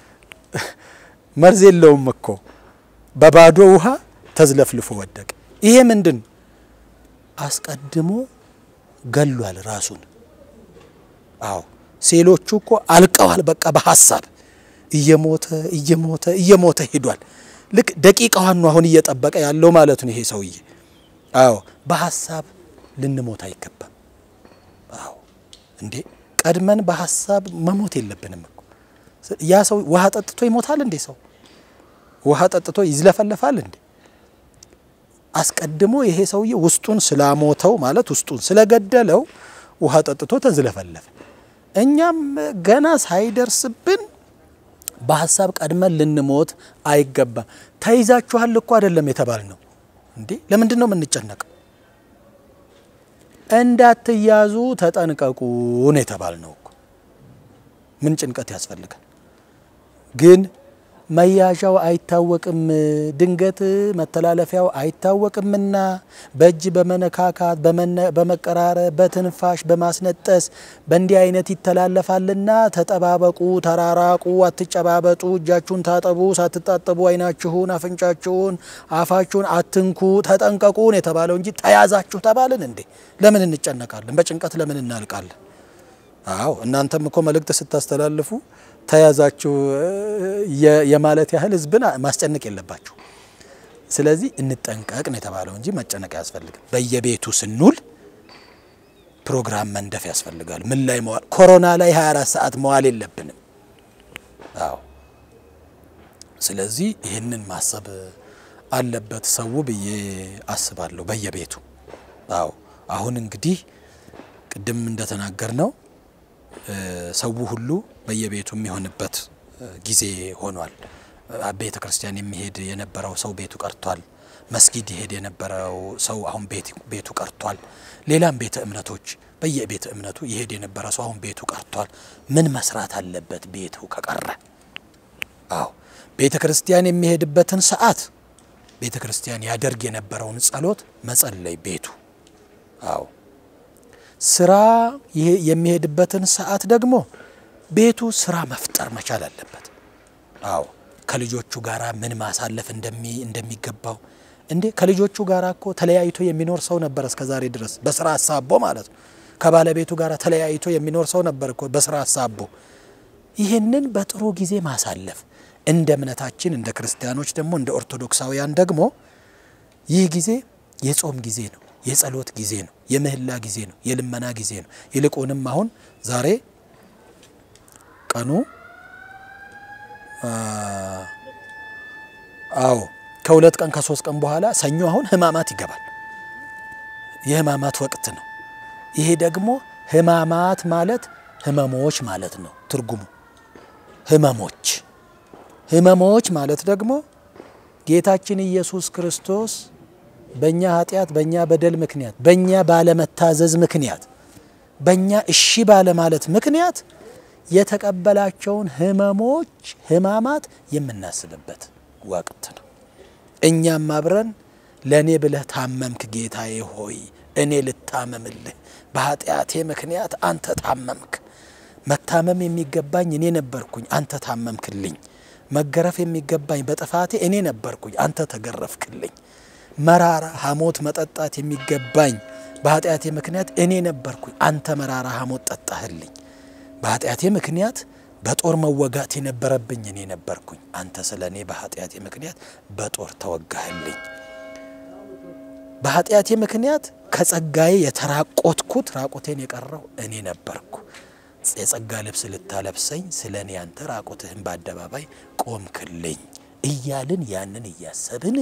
መርዝ የለውም እኮ በባዶ ውሃ ተዝለፍልፎ ወደቀ። ይሄ ምንድን አስቀድሞ ገሏል ራሱን። አዎ ሴሎቹ እኮ አልቀዋል። በቃ በሀሳብ እየሞተ እየሞተ እየሞተ ሄዷል። ልክ ደቂቃዋን ነው አሁን እየጠበቀ ያለው ማለት ነው ይሄ ሰውዬ። አዎ በሀሳብ ልንሞት አይገባም። አዎ እንዴ ቀድመን በሀሳብ መሞት የለብንም እኮ። ያ ሰው ውሃ ጠጥቶ ይሞታል እንዴ? ሰው ውሃ ጠጥቶ ይዝለፈለፋል እንዴ? አስቀድሞ ይሄ ሰውዬ ውስጡን ስላሞተው ማለት ውስጡን ስለገደለው ውሃ ጠጥቶ ተዝለፈለፈ። እኛም ገና ሳይደርስብን በሀሳብ ቀድመን ልንሞት አይገባም። ተይዛችኋል እኮ አይደለም የተባል ነው እንዴ? ለምንድን ነው የምንጨነቀው? እንዳትያዙ ተጠንቀቁ ነው የተባል ነው እኮ። ምን ጭንቀት ያስፈልጋል? ግን መያዣው አይታወቅም፣ ድንገት መተላለፊያው አይታወቅምና በእጅ በመነካካት በመቀራረብ በትንፋሽ በማስነጠስ በእንዲህ አይነት ይተላለፋልና ተጠባበቁ፣ ተራራቁ፣ አትጨባበጡ፣ እጃችሁን ታጠቡ፣ ሳትታጠቡ አይናችሁን፣ አፍንጫችሁን፣ አፋችሁን አትንኩ፣ ተጠንቀቁን የተባለው እንጂ ተያዛችሁ ተባልን እንዴ? ለምን እንጨነቃለን? በጭንቀት ለምን እናልቃለን? አዎ እናንተም እኮ መልእክት ስታስተላልፉ ተያዛችሁ የማለት ያህል ህዝብን ማስጨነቅ የለባችሁ። ስለዚህ እንጠንቀቅ ነው የተባለው እንጂ መጨነቅ አያስፈልግም። በየቤቱ ስንውል ፕሮግራም መንደፍ ያስፈልጋል። ምን ላይ መዋል ኮሮና ላይ 24 ሰዓት መዋል የለብንም። አዎ ስለዚህ ይህንን ማሰብ አለበት ሰው ብዬ አስባለሁ። በየቤቱ አዎ አሁን እንግዲህ ቅድም እንደተናገር ነው ሰው ሁሉ በየቤቱ የሚሆንበት ጊዜ ሆኗል። ቤተ ክርስቲያን የሚሄድ የነበረው ሰው ቤቱ ቀርቷል። መስጊድ ይሄድ የነበረው ሰው አሁን ቤቱ ቀርቷል። ሌላም ቤተ እምነቶች በየቤተ እምነቱ ይሄድ የነበረ ሰው አሁን ቤቱ ቀርቷል። ምን መስራት አለበት ቤቱ ከቀረ? አዎ ቤተ ክርስቲያን የሚሄድበትን ሰዓት ቤተ ክርስቲያን ያደርግ የነበረውን ጸሎት መጸለይ ቤቱ አዎ ስራ የሚሄድበትን ሰዓት ደግሞ ቤቱ ስራ መፍጠር መቻል አለበት። አዎ ከልጆቹ ጋር ምን ማሳለፍ እንደሚገባው እንዴ ከልጆቹ ጋር እኮ ተለያይቶ የሚኖር ሰው ነበር እስከ ዛሬ ድረስ በስራ አሳቦ ማለት ነው። ከባለቤቱ ጋር ተለያይቶ የሚኖር ሰው ነበር እኮ በስራ አሳቦ። ይህንን በጥሩ ጊዜ ማሳለፍ እንደ እምነታችን እንደ ክርስቲያኖች ደግሞ እንደ ኦርቶዶክሳውያን ደግሞ ይህ ጊዜ የጾም ጊዜ ነው። የጸሎት ጊዜ ነው። የምህላ ጊዜ ነው። የልመና ጊዜ ነው። ይልቁንም አሁን ዛሬ ቀኑ አዎ ከሁለት ቀን ከሶስት ቀን በኋላ ሰኞ አሁን ህማማት ይገባል። የህማማት ወቅት ነው። ይሄ ደግሞ ህማማት ማለት ህመሞች ማለት ነው ትርጉሙ። ህመሞች ህመሞች ማለት ደግሞ ጌታችን ኢየሱስ ክርስቶስ በእኛ ኃጢአት በእኛ በደል ምክንያት በእኛ ባለመታዘዝ ምክንያት በእኛ እሺ ባለማለት ምክንያት የተቀበላቸውን ህመሞች ህማማት የምናስብበት ወቅት ነው። እኛም አብረን ለእኔ ብለህ ታመምክ ጌታዬ ሆይ እኔ ልታመምልህ፣ በኃጢአቴ ምክንያት አንተ ታመምክ። መታመም የሚገባኝ እኔ ነበርኩኝ፣ አንተ ታመምክልኝ። መገረፍ የሚገባኝ በጥፋቴ እኔ ነበርኩኝ፣ አንተ ተገረፍክልኝ። መራራ ሐሞት መጠጣት የሚገባኝ በኃጢአቴ ምክንያት እኔ ነበርኩኝ፣ አንተ መራራ ሐሞት ጠጣህልኝ። በኃጢአቴ ምክንያት በጦር መወጋት የነበረብኝ እኔ ነበርኩኝ፣ አንተ ስለ እኔ በኃጢአቴ ምክንያት በጦር ተወጋህልኝ። በኃጢአቴ ምክንያት ከጸጋዬ የተራቆትኩት ራቁቴን የቀረው እኔ ነበርኩ። የጸጋ ልብስ ልታለብሰኝ ስለ እኔ አንተ ራቁትህን በአደባባይ ቆምክልኝ እያልን ያንን እያሰብን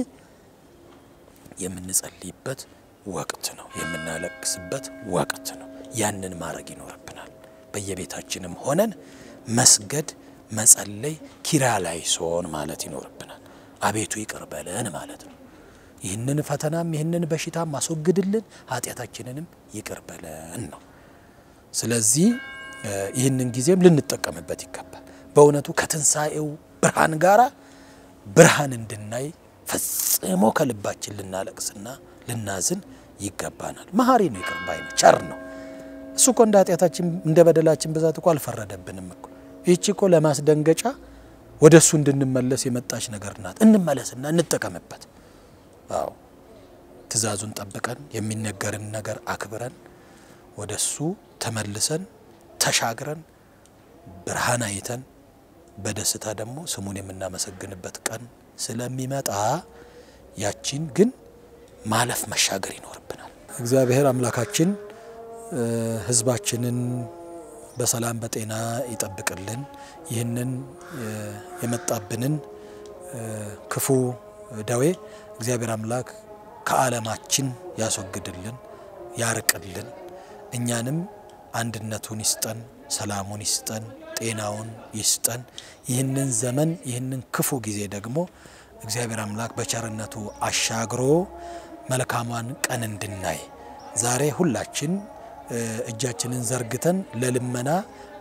የምንጸልይበት ወቅት ነው። የምናለቅስበት ወቅት ነው። ያንን ማድረግ ይኖርብናል። በየቤታችንም ሆነን መስገድ፣ መጸለይ፣ ኪርያላይሶን ማለት ይኖርብናል። አቤቱ ይቅር በለን ማለት ነው። ይህንን ፈተናም ይህንን በሽታም አስወግድልን፣ ኃጢአታችንንም ይቅር በለን ነው። ስለዚህ ይህንን ጊዜም ልንጠቀምበት ይገባል። በእውነቱ ከትንሣኤው ብርሃን ጋር ብርሃን እንድናይ ፈጽሞ ከልባችን ልናለቅስና ልናዝን ይገባናል። መሐሪ ነው፣ ይቅር ባይ ነው፣ ቸር ነው። እሱ እኮ እንደ ኃጢአታችን እንደ በደላችን ብዛት እኮ አልፈረደብንም እኮ። ይህቺ እኮ ለማስደንገጫ ወደ እሱ እንድንመለስ የመጣች ነገር ናት። እንመለስና እንጠቀምበት። አዎ ትእዛዙን ጠብቀን የሚነገርን ነገር አክብረን ወደ እሱ ተመልሰን ተሻግረን ብርሃን አይተን በደስታ ደግሞ ስሙን የምናመሰግንበት ቀን ስለሚመጣ ያቺን ግን ማለፍ መሻገር ይኖርብናል። እግዚአብሔር አምላካችን ሕዝባችንን በሰላም በጤና ይጠብቅልን። ይህንን የመጣብንን ክፉ ደዌ እግዚአብሔር አምላክ ከዓለማችን ያስወግድልን፣ ያርቅልን። እኛንም አንድነቱን ይስጠን፣ ሰላሙን ይስጠን፣ ጤናውን ይስጠን። ይህንን ዘመን ይህንን ክፉ ጊዜ ደግሞ እግዚአብሔር አምላክ በቸርነቱ አሻግሮ መልካሟን ቀን እንድናይ ዛሬ ሁላችን እጃችንን ዘርግተን ለልመና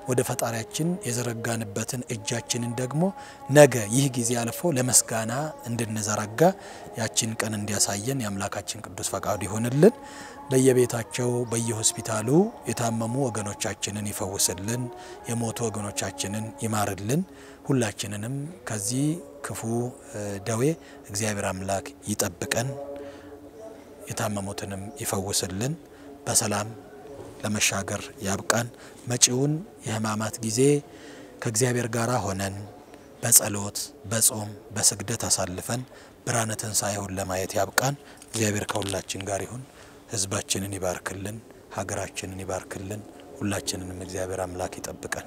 ወደ ፈጣሪያችን የዘረጋንበትን እጃችንን ደግሞ ነገ ይህ ጊዜ አልፎ ለመስጋና እንድንዘረጋ ያችን ቀን እንዲያሳየን የአምላካችን ቅዱስ ፈቃዱ ይሆንልን። በየቤታቸው በየሆስፒታሉ የታመሙ ወገኖቻችንን ይፈውስልን፣ የሞቱ ወገኖቻችንን ይማርልን። ሁላችንንም ከዚህ ክፉ ደዌ እግዚአብሔር አምላክ ይጠብቀን፣ የታመሙትንም ይፈውስልን፣ በሰላም ለመሻገር ያብቃን። መጪውን የሕማማት ጊዜ ከእግዚአብሔር ጋር ሆነን በጸሎት በጾም በስግደት አሳልፈን ብርሃነ ትንሣኤውን ለማየት ያብቃን። እግዚአብሔር ከሁላችን ጋር ይሁን። ሕዝባችንን ይባርክልን፣ ሀገራችንን ይባርክልን። ሁላችንንም እግዚአብሔር አምላክ ይጠብቀን።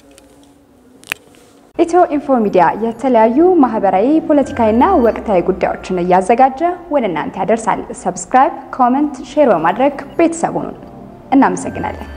ኢትዮ ኢንፎ ሚዲያ የተለያዩ ማህበራዊ፣ ፖለቲካዊና ወቅታዊ ጉዳዮችን እያዘጋጀ ወደ እናንተ ያደርሳል። ሰብስክራይብ፣ ኮመንት፣ ሼር በማድረግ ቤተሰቡን እናመሰግናለን።